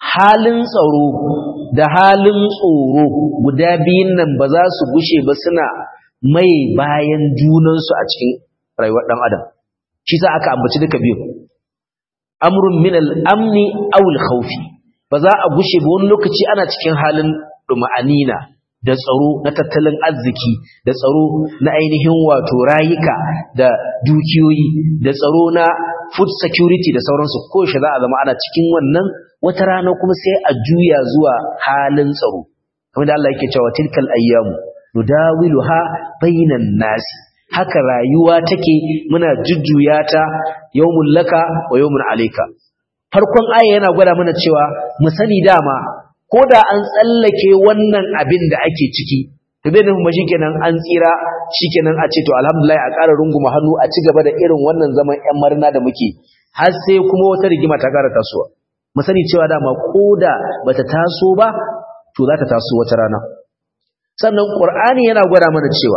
halin tsaro da halin tsoro guda biyun nan ba za su gushe ba suna mai bayan junansu a cikin rayuwar ɗan adam shi sa aka ambaci duka biyu amrun min al-amni aw al-khawfi ba za a gushe ba wani lokaci ana cikin halin duma'anina da tsaro na tattalin arziki da tsaro na ainihin wato rayuka da dukiyoyi da tsaro na food security da sauransu ko shi za a zama ana cikin wannan wata rana kuma sai a juya zuwa halin tsaro kamar da Allah yake cewa tilkal ayyamu nudawiluha bainan nasi haka rayuwa take muna jujjuya ta yawmul laka wa yawmun alayka farkon aya yana gwada mana cewa mu sani dama ko da an tsallake wannan abin da ake ciki to bai nufin ba shikenan an tsira shikenan a ce to alhamdulillah a ƙara runguma hannu a ci gaba da irin wannan zaman ƴan marina da muke har sai kuma wata rigima ta ƙara tasowa mu sani cewa dama ko da bata taso ba to za ta taso wata rana sannan qur'ani yana gwada mana cewa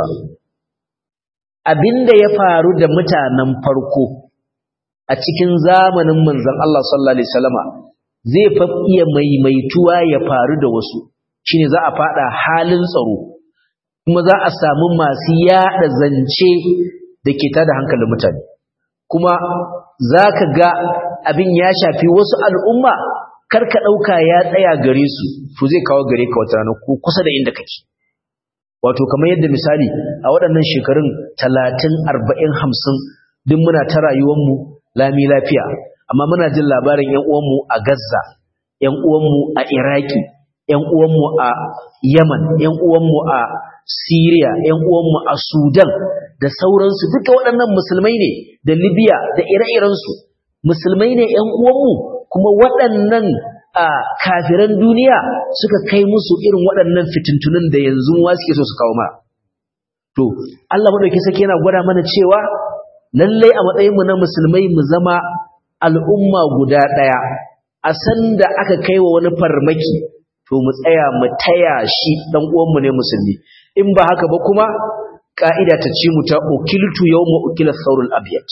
abinda ya faru da mutanen farko a cikin zamanin manzon Allah sallallahu alaihi wasallama zai fa iya maimaituwa ya faru da wasu shine za a fada halin tsaro kuma za a samu masu yada zance da ke tada hankalin mutane kuma za ka ga abin ya shafi wasu al'umma karka ɗauka ya tsaya gare su to zai kawo gare ka wata rana ko kusa da inda kake wato kamar yadda misali a waɗannan shekarun talatin arba'in hamsin duk muna ta rayuwanmu lami lafiya amma muna jin labarin ‘yan uwanmu a Gaza, ‘yan uwanmu a Iraki, ‘yan uwanmu a Yaman, ‘yan uwanmu a Siriya, ‘yan uwanmu a Sudan da sauransu duka waɗannan musulmai ne da Libya da ire-irensu. Musulmai ne ‘yan uwanmu kuma waɗannan a kafiran duniya suka kai musu irin waɗannan fitintunan da yanzu wa suke so su kawo ma. To, Allah maɗauki sake yana gwada mana cewa lallai a matsayinmu na musulmai mu zama al'umma guda ɗaya a sanda aka kai wa wani farmaki to mu tsaya mu taya shi ɗan uwanmu ne musulmi in ba haka ba kuma ƙa'ida ta ci mu ta ukiltu yau ma ukilar saurul abiyat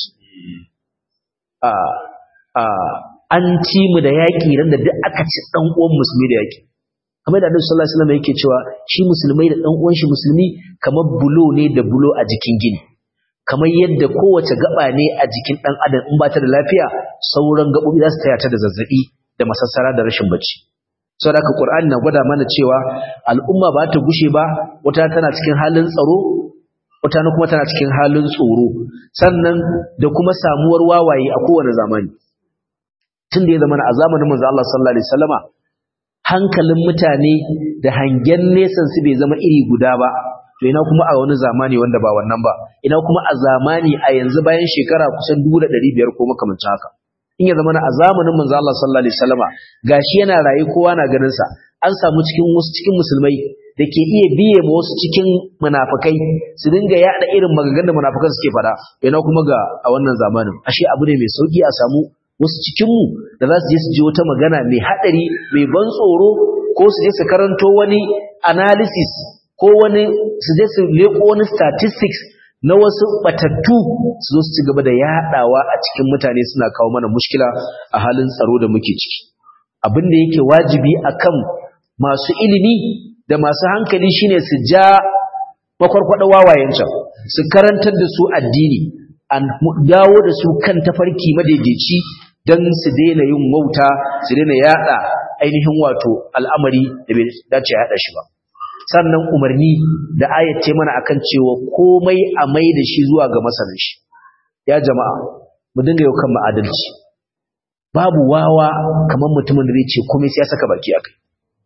an ci mu da yaƙi ran da duk aka ci ɗan uwan musulmi da yaƙi kamar da Annabi sallallahu alaihi wasallam yake cewa shi musulmai da ɗan uwan shi musulmi kamar bulo ne da bulo a jikin gini kamar yadda kowace gaba ne a jikin ɗan adam in ba ta da lafiya sauran gaɓoɓi za su taya ta da zazzaɓi da masassara da rashin bacci saboda haka Qur'ani na gwada mana cewa al'umma ba ta gushe ba wata tana cikin halin tsaro wata kuma tana cikin halin tsoro sannan da kuma samuwar wawaye a kowane zamani tun da ya zama a zamanin manzo Allah sallallahu alaihi wasallama hankalin mutane da hangen nesan su bai zama iri guda ba to ina kuma a wani zamani wanda ba wannan ba ina kuma a zamani a yanzu bayan shekara kusan 1500 ko makamancin haka in ya zama a zamanin manzo Allah sallallahu alaihi wasallama gashi yana rayu kowa na ganin sa an samu cikin wasu cikin musulmai da ke iya biye ma wasu cikin munafikai su dinga yada irin maganganun da munafikan suke fada ina kuma ga a wannan zamanin ashe abu ne mai sauki a samu wasu cikinmu da za su je su ji wata magana mai haɗari mai ban tsoro ko su je su karanto wani analysis ko wani su je su leko wani statistics na wasu batattu su zo su ci gaba da yaɗawa a cikin mutane suna kawo mana mushkila a halin tsaro da muke ciki abin da yake wajibi akan masu ilimi da masu hankali shine su ja makwarkwada wawayen can su karantar da su addini an dawo da su kan tafarki madaidaici don su daina yin wauta su daina yada ainihin wato al'amari da bai dace yada shi ba sannan umarni da ayyace mana akan cewa komai a mai da shi zuwa ga masanin shi ya jama'a mu dinga yau kan ma'adalci babu wawa kamar mutumin da zai ce komai sai ya saka baki akai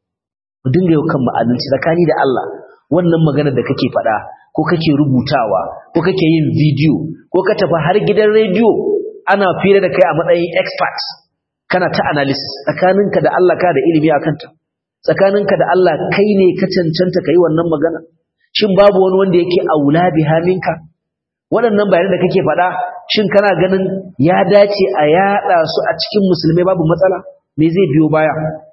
mu dinga yau kan ma'adalci tsakani da Allah wannan magana da kake faɗa ko kake rubutawa ko kake yin bidiyo ko ka tafi har gidan rediyo ana fira da kai a matsayin expert kana ta analysis tsakaninka da Allah ka da ilimi akan ta tsakaninka da Allah kai ne ka cancanta kai wannan magana shin babu wani wanda yake aula biha minka waɗannan bayanan da kake faɗa shin kana ganin ya dace a yaɗa su a cikin musulmai babu matsala me zai biyo baya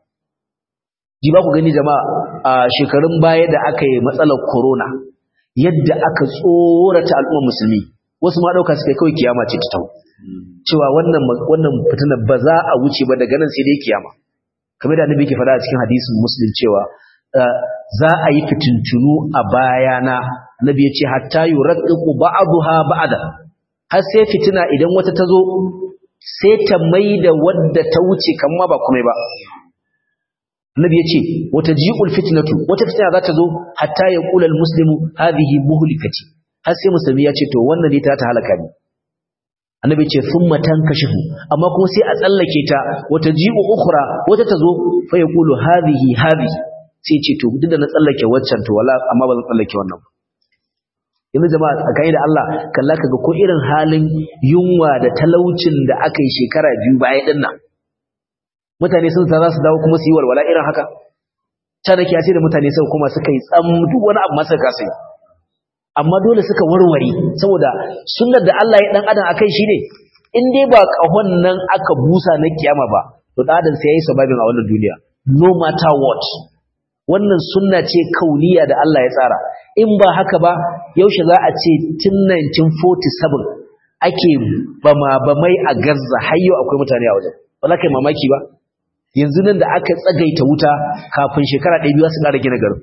ji ba ku gani jama'a a shekarun baya da aka yi matsalar corona yadda aka tsorata al'ummar musulmi wasu ma ɗauka suka kawai kiyama ce ta tau cewa wannan wannan fitinar ba za a wuce ba daga nan sai dai kiyama kamar da annabi ke faɗa a cikin hadisin muslim cewa za a yi fitintunu a bayana annabi ya ce hatta yuraqqiqu ba'daha ba'da har sai fitina idan wata ta zo sai ta maida wadda ta wuce kamar ba kuma ba annabi ya ce wata ji'ul fitnatu wata fitina za ta zo hatta ya qula al-muslimu hadhihi muhlikati har sai musulmi ya ce to wannan ne ta ta halaka ni annabi ce thumma tankashifu amma kuma sai a tsallake ta wata ji'u ukhra wata tazo fa yaqulu hadhihi hadhihi sai ce to duk da na tsallake waccan to wala amma ba zan tsallake wannan ba yanzu jama'a tsakani da Allah kalla kaga ko irin halin yunwa da talaucin da aka yi shekara biyu baya din nan mutane sun sa za su dawo kuma su yi walwala irin haka ta da kiyasi da mutane sai kuma suka yi tsam duk wani abu masa kasa amma dole suka warware saboda sunnar da Allah ya dan adam akai shine in dai ba kahon nan aka busa na kiyama ba to dan adam sai yayi sababin a wannan duniya no matter what wannan sunna ce kauniya da Allah ya tsara in ba haka ba yaushe za a ce tun 1947 ake bama bamai a Gaza har yau akwai mutane a wajen ba za ka yi mamaki ba yanzu nan da aka tsagaita wuta kafin shekara ɗaya biyu su ƙara gina garin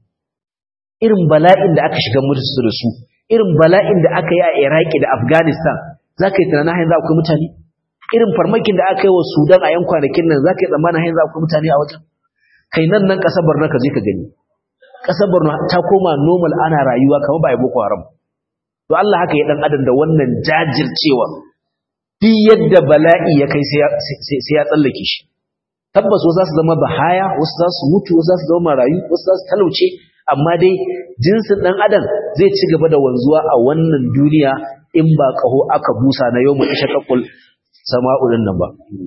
irin bala'in da aka shiga mutu da su irin bala'in da aka yi a Iraki da Afghanistan za ka yi tunanin hanyar za akwai mutane irin farmakin da aka yi wa Sudan a yan kwanakin nan za ka yi tsammanin hanyar za akwai mutane a wajen kai nan nan ƙasar Borno ka je ka gani ƙasar Borno ta koma normal ana rayuwa kamar ba ya Boko Haram to Allah haka ya dan adam da wannan jajircewa duk yadda bala'i ya kai sai ya tsallake shi tabbas wasu za su zama bahaya wasu za su mutu wasu za su zama marayu wasu za su talauce amma dai jinsin ɗan adam zai ci gaba da wanzuwa a wannan duniya in ba ƙaho aka busa na yau mai shakakul sama'ulin nan ba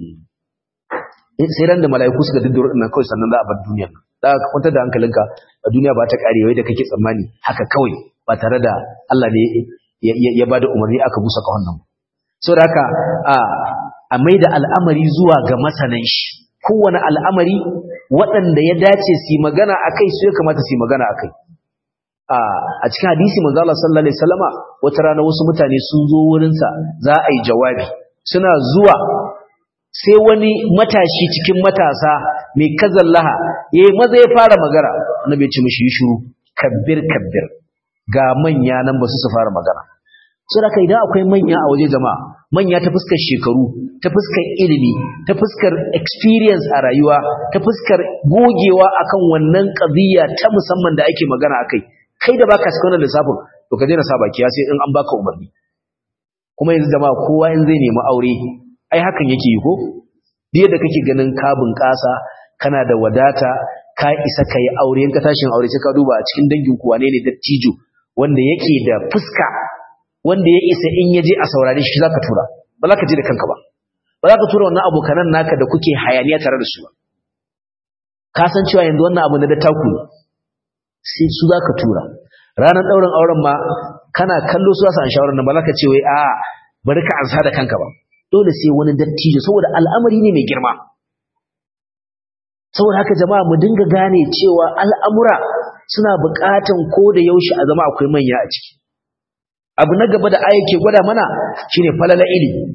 sai ran da mala'iku suka diddoro ɗin nan kawai sannan za a bar duniyar nan za ka kwantar da hankalinka a duniya ba ta ƙare wai da kake tsammani haka kawai ba tare da Allah ne ya ba da umarni aka busa ƙahon nan sau da haka a mai da al'amari zuwa ga masanan shi kowane al'amari waɗanda ya dace su magana a kai su ya kamata su magana a kai. A cikin hadisi manzala sallallahu Alaihi Wasallama wata rana wasu mutane sun zo wurinsa za a yi jawabi, suna zuwa sai wani matashi cikin matasa mai kazallaha ya yi maza ya fara magana, na bai ci mashi yi shuru, kabbir kabbir ga manya nan ba su su fara magana. Sai da idan akwai manya a waje jama'a, manya ta fuskar shekaru ta fuskar ilimi ta fuskar experience a rayuwa ta fuskar gogewa akan wannan qadiyya ta musamman da ake magana akai kai da baka cikin wannan lissafin to ka daina sa baki sai in an baka umarni kuma yanzu jama'a kowa in zai nemi aure ai hakan yake yi ko duk da kake ganin ka bunƙasa kana da wadata ka isa kai aure in ka tashin aure sai ka duba a cikin dangin ku wane ne dattijo wanda yake da fuska wanda ya isa in yaje a saurare shi zaka tura ba za ka je da kanka ba ba za ka tura wannan abokanan naka da kuke hayaniya tare da su ba ka san cewa yanzu wannan abu na da taku ne sai su za ka tura ranar ɗaurin auren ma kana kallo su za su an shawarar nan ba za ka ce wai a bari ka ansa da kanka ba dole sai wani dattijo saboda al'amari ne mai girma saboda haka jama'a mu dinga gane cewa al'amura suna buƙatan ko da yaushe a zama akwai manya a ciki abu na gaba da aya ke gwada mana shine falala ilimi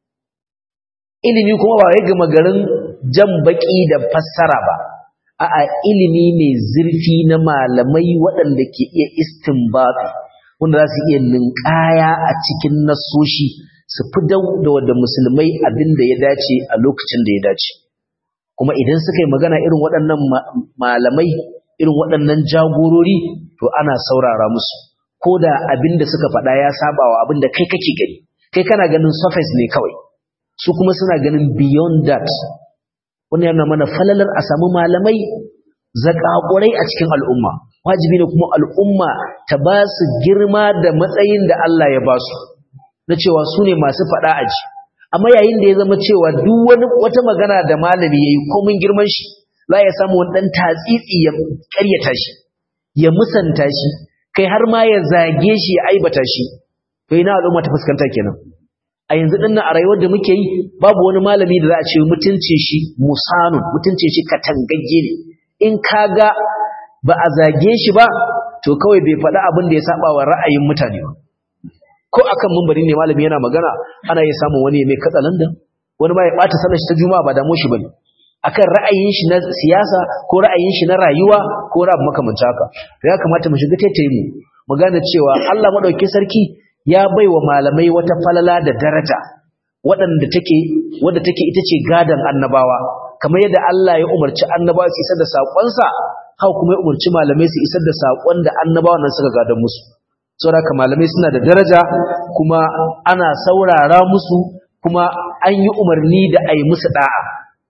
ilimi kuma ba wai gama garin jan baki da fassara ba a'a ilimi mai zurfi na malamai waɗanda ke iya istinbati wanda za su iya ninkaya a cikin nasoshi su fi da wadda musulmai abin da ya dace a lokacin da ya dace kuma idan suka yi magana irin waɗannan malamai irin waɗannan jagorori to ana saurara musu ko da abin da suka faɗa ya saba wa abin da kai kake gani kai kana ganin surface ne kawai su kuma suna ganin beyond that wani yana mana falalar a samu malamai zakakurai a cikin al'umma wajibi ne kuma al'umma ta ba su girma da matsayin da Allah ya ba su na cewa su ne masu faɗa aji amma yayin da ya zama cewa duk wani wata magana da malami ya yi komin girman shi za ya samu wani ɗan tatsitsi ya ƙaryata shi ya musanta shi kai har ma ya zage shi ya aibata shi to ina al'umma ta fuskanta kenan a yanzu din nan a rayuwar da muke yi babu wani malami da za a ce mutunce shi musanun mutunce shi katangagge ne in kaga ba a zage shi ba to kawai bai faɗi abin da ya saba wa ra'ayin mutane ba ko akan mumbari ne malami yana magana ana iya samun wani mai katsalandan wani ma ya ɓata sallar shi ta juma'a ba damu shi bane akan ra'ayin shi na siyasa ko ra'ayin shi na rayuwa ko rabu makamanta haka ya kamata mu shiga taitaye mu mu gane cewa Allah madaukakin sarki ya baiwa malamai wata falala da daraja waɗanda take wadda take ita ce gadan annabawa kamar yadda Allah ya umarci annabawa su isar da saƙonsa haka kuma ya umarci malamai su isar da saƙon da annabawa nan suka gadan musu saboda haka malamai suna da daraja kuma ana saurara musu kuma an yi umarni da a yi musu da'a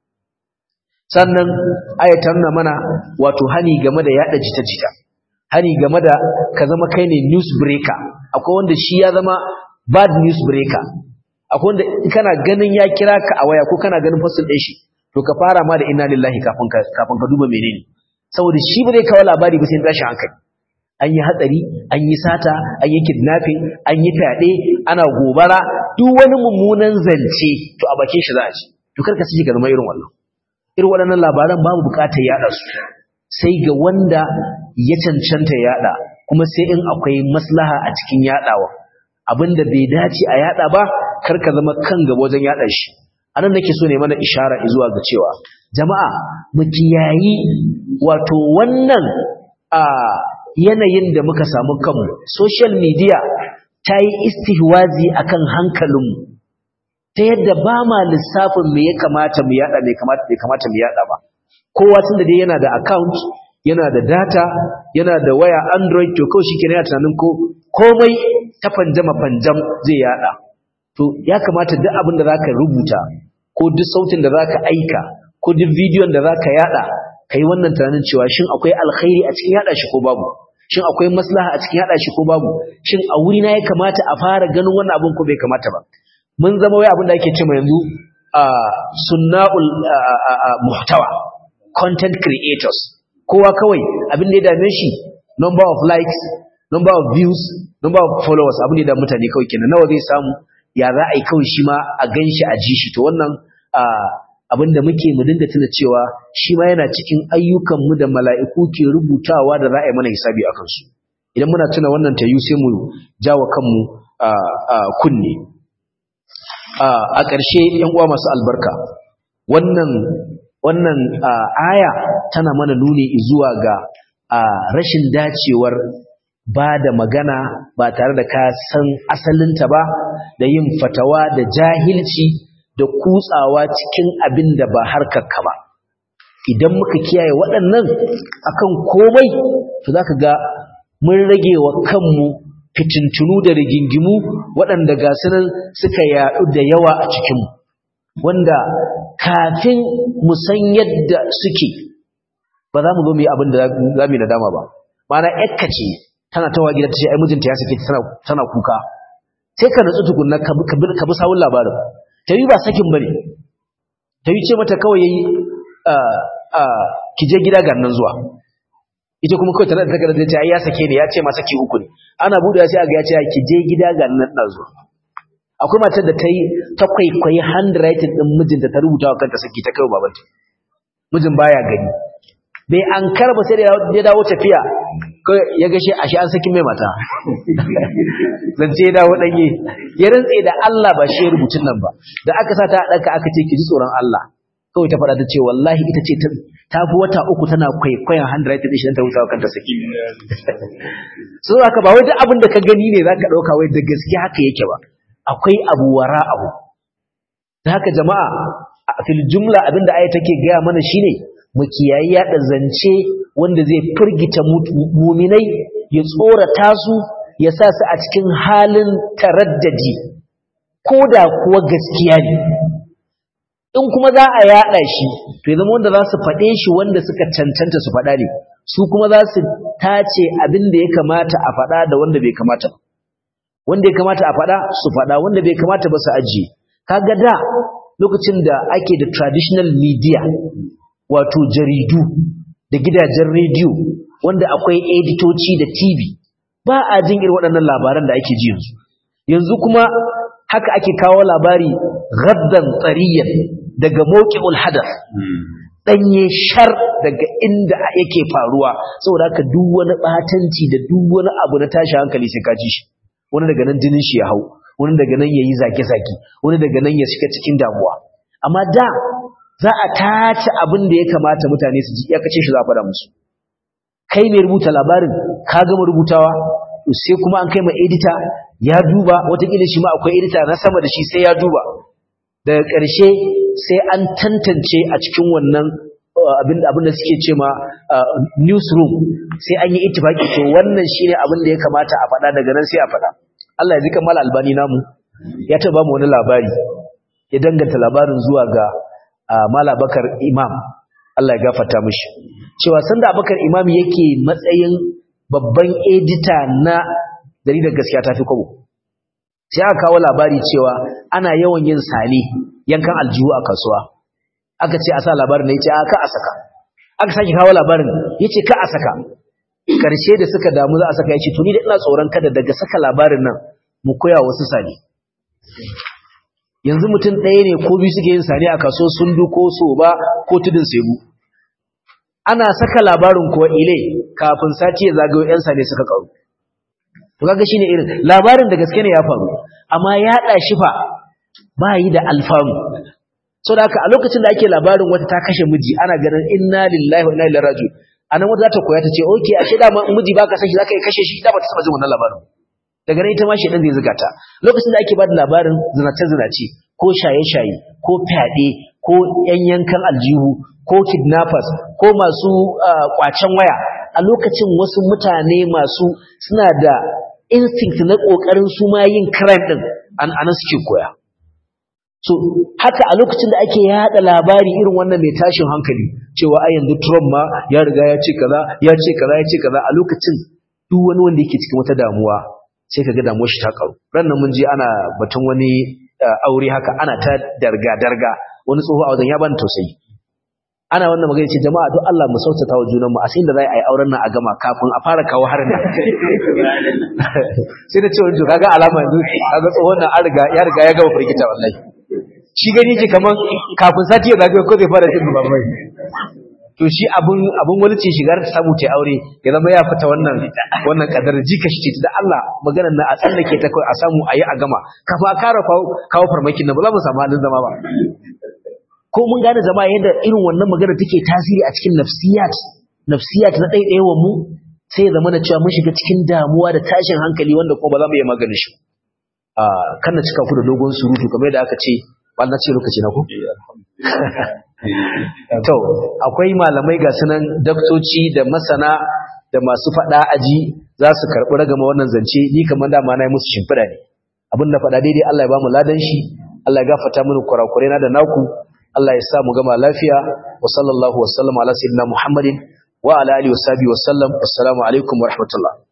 sannan ayatar na mana wato hani game da yada jita-jita hani game da ka zama kai ne news breaker akwai wanda shi ya zama bad news breaker akwai wanda kana ganin ya kira ka a waya ko kana ganin fasil ɗin shi to ka fara ma da inna lillahi kafin ka kafin ka duba menene saboda shi ba zai kawo labari ba sai tashi hankali an yi hatsari an yi sata an yi kidnapping an yi fyaɗe ana gobara duk wani mummunan zance to a bakin shi za a ci to karka sake ka zama irin wannan irin waɗannan labaran babu buƙatar yaɗa su sai ga wanda ya cancanta yaɗa kuma sai in akwai maslaha a cikin yaɗawa abinda bai dace a yaɗa ba karka zama kan gaba wajen yaɗa shi anan nake so ne mana ishara zuwa ga cewa jama'a mu kiyayi wato wannan a yanayin da muka samu kanmu social media ta yi istihwazi akan hankalinmu ta yadda ba ma lissafin me ya kamata mu yada me kamata me kamata mu yada ba kowa tunda dai yana da account yana da data yana da waya android to kawai shikenan yana tunanin ko komai ta fanjama fanjam zai yada to ya kamata duk abin da zaka rubuta ko duk sautin da zaka aika ko duk bidiyon da zaka yada kai wannan tunanin cewa shin akwai alkhairi a cikin yada shi ko babu shin akwai maslaha a cikin yada shi ko babu shin a wuri na ya kamata a fara ganin wannan abin ko bai kamata ba mun zama wai abin da ake cewa yanzu sunna'ul muhtawa content creators kowa kawai abin da ya dame shi number of likes number of views number of followers abin da ya mutane kawai kenan nawa zai samu ya za a yi kawai shi ma a gan shi a ji shi to wannan abin da muke mu dinga tuna cewa shi ma yana cikin ayyukanmu da mala'iku ke rubutawa da za a yi mana hisabi a kansu idan muna tuna wannan tayu sai mu jawo kanmu kunne a ƙarshe ‘yan uwa masu albarka wannan wannan aya tana mana nuni zuwa ga rashin dacewar ba da magana ba tare da ka san asalinta ba da yin fatawa da jahilci da kutsawa cikin abin da ba harkarka ba idan muka kiyaye waɗannan akan komai to za ka ga mun rage wa kanmu fitintunu da rigingimu waɗanda ga sunan suka yaɗu da yawa a cikinmu wanda kafin mu san yadda suke ba za mu zo mu yi abin da za mu yi nadama ba mana yakka ce tana tawa gida ta ce ai mijinta ya sake tana kuka sai ka nutsu tukunna ka bi sawun labarin ta yi ba sakin bane ta yi ce mata kawai yayi ki je gida ga nan zuwa ita kuma kawai tana da takardar ta ce ai ya sake ne ya ce ma saki uku ne ana buɗe sai aga ya ce ki je gida ga nan na zuwa akwai matar da ta yi ta kwaikwayi handwriting din mijinta ta rubuta wa kanta saki ta kai babanta mijin baya gani bai an karba sai da ya dawo tafiya ya gashe ashe an saki mai mata zance ya dawo danye ya rantse da Allah ba shi rubutun nan ba da aka sa ta ɗanka aka ce ki ji tsoron Allah kawai ta faɗa ta ce wallahi ita ce ta fi wata uku tana kwaikwayon handwriting ɗin shi ta wuta kanta saki so haka ba wai duk abin da ka gani ne za ka ɗauka wai da gaske haka yake ba akwai abu wara abu da haka jama'a a fil jumla abin da aya take gaya mana shine mu kiyayi yaɗa zance wanda zai firgita muminai ya tsorata su ya sa su a cikin halin taraddadi ko da kuwa gaskiya ne in kuma za a yaɗa shi to ya zama wanda za su faɗe shi wanda suka cancanta su faɗa ne su kuma za su tace abin da ya kamata a faɗa da wanda bai kamata ba wanda ya kamata a faɗa su faɗa wanda bai kamata ba su ajiye kaga da lokacin da ake da traditional media wato jaridu da gidajen rediyo wanda akwai editoci da TV ba a jin irin waɗannan labaran da ake ji yanzu yanzu kuma haka ake kawo labari gaddan tsariyan daga mawqi'ul hadath danye shar daga inda yake faruwa saboda haka duk wani batanci da duk wani abu na tashi hankali sai ka ji shi wani daga nan jinin shi ya hau wani daga nan yayi zage-zage wani daga nan ya shiga cikin damuwa amma da za a tace abin da ya kamata mutane su ji ya kace shi za a faɗa musu kai mai rubuta labarin ka gama rubutawa sai kuma an kai ma edita ya duba watakila shi ma akwai edita na sama da shi sai ya duba daga ƙarshe sai an tantance a cikin wannan abin da suke ce ma newsroom sai an yi itifaki to wannan shine abin da ya kamata a faɗa daga nan sai a faɗa Allah ya zika mala albani namu ya taɓa mu wani labari ya danganta labarin zuwa ga mala bakar imam Allah ya gafarta mishi cewa sanda abakar imam yake matsayin babban edita na jaridar gaskiya tafi kwabo sai aka kawo labari cewa ana yawan yin sane yankan aljihu a kasuwa aka ce a sa labarin na yace aka a saka aka sake kawo labarin yace ka a saka karshe da suka damu za a saka yace to ni da ina tsoron kada daga saka labarin nan mu koya wasu sane yanzu mutum ɗaya ne ko biyu suke yin sane a kaso sundu ko soba ko tudun sebu ana saka labarin kuwa ile kafin sati ya zagayo yan sane suka karu to kaga shine irin labarin da gaske ne ya faru amma ya da shi fa ba yi da alfanu so da haka a lokacin da ake labarin wata ta kashe miji ana ganin inna lillahi wa inna ilaihi raji'un anan wata za ta koya ta ce okay ashe da miji baka saki zaka yi kashe shi da ba ta saba jin wannan labarin daga nan ita ma shedan zai zuga ta lokacin da ake bada labarin zinace zinace ko shaye shaye ko fyaɗe ko yan yankan aljihu ko kidnappers ko masu kwacen waya a lokacin wasu mutane masu suna da instinct na kokarin su ma yin crime din an anan suke koya so haka a lokacin da ake yada labari irin wannan mai tashin hankali cewa ai yanzu Trump ma ya riga ya ce kaza ya ce kaza ya ce kaza a lokacin duk wani wanda yake cikin wata damuwa sai kaga damuwar shi ta karu ran nan mun je ana batun wani aure haka ana ta darga darga wani tsoho a wajen ya bani tausayi ana wannan magana ce jama'a don Allah mu sautata wa junan mu a sai da za a yi auren nan a gama kafin a fara kawo harin nan sai da cewa to kaga alama yanzu kaga tsohon nan an riga ya riga ya gama firgita wallahi shi gani ce kaman kafin sati ya zagaye ko zai fara jin babai to shi abun abun wani ce shigar ta samu ta aure ya zama ya fita wannan wannan kadar jika shi ce da Allah maganar na a tsallake ta kai a samu ayi a gama kafa a kara kawo farmakin nan ba za mu samu halin zama ba ko mun gane jama'a yadda irin wannan magana take tasiri a cikin nafsiyat nafsiyat na ɗaiɗayawan mu sai ya zama da cewa mun shiga cikin damuwa da tashin hankali wanda kuma ba za mu iya maganin shi a kan na cika ku da dogon surutu kamar yadda aka ce ba na ce lokaci na ku to akwai malamai ga sunan daktoci da masana da masu faɗa aji za su karɓi ragama wannan zance ni kamar dama na yi musu shimfiɗa ne abin da faɗa daidai Allah ya ba mu ladan shi Allah ya gafarta mini kurakurai na da naku Allah ya sa mu gama lafiya wa sallallahu wa sallam ala sayyidina Muhammadin wa ala alihi wa sahbihi wa sallam assalamu alaikum wa rahmatullah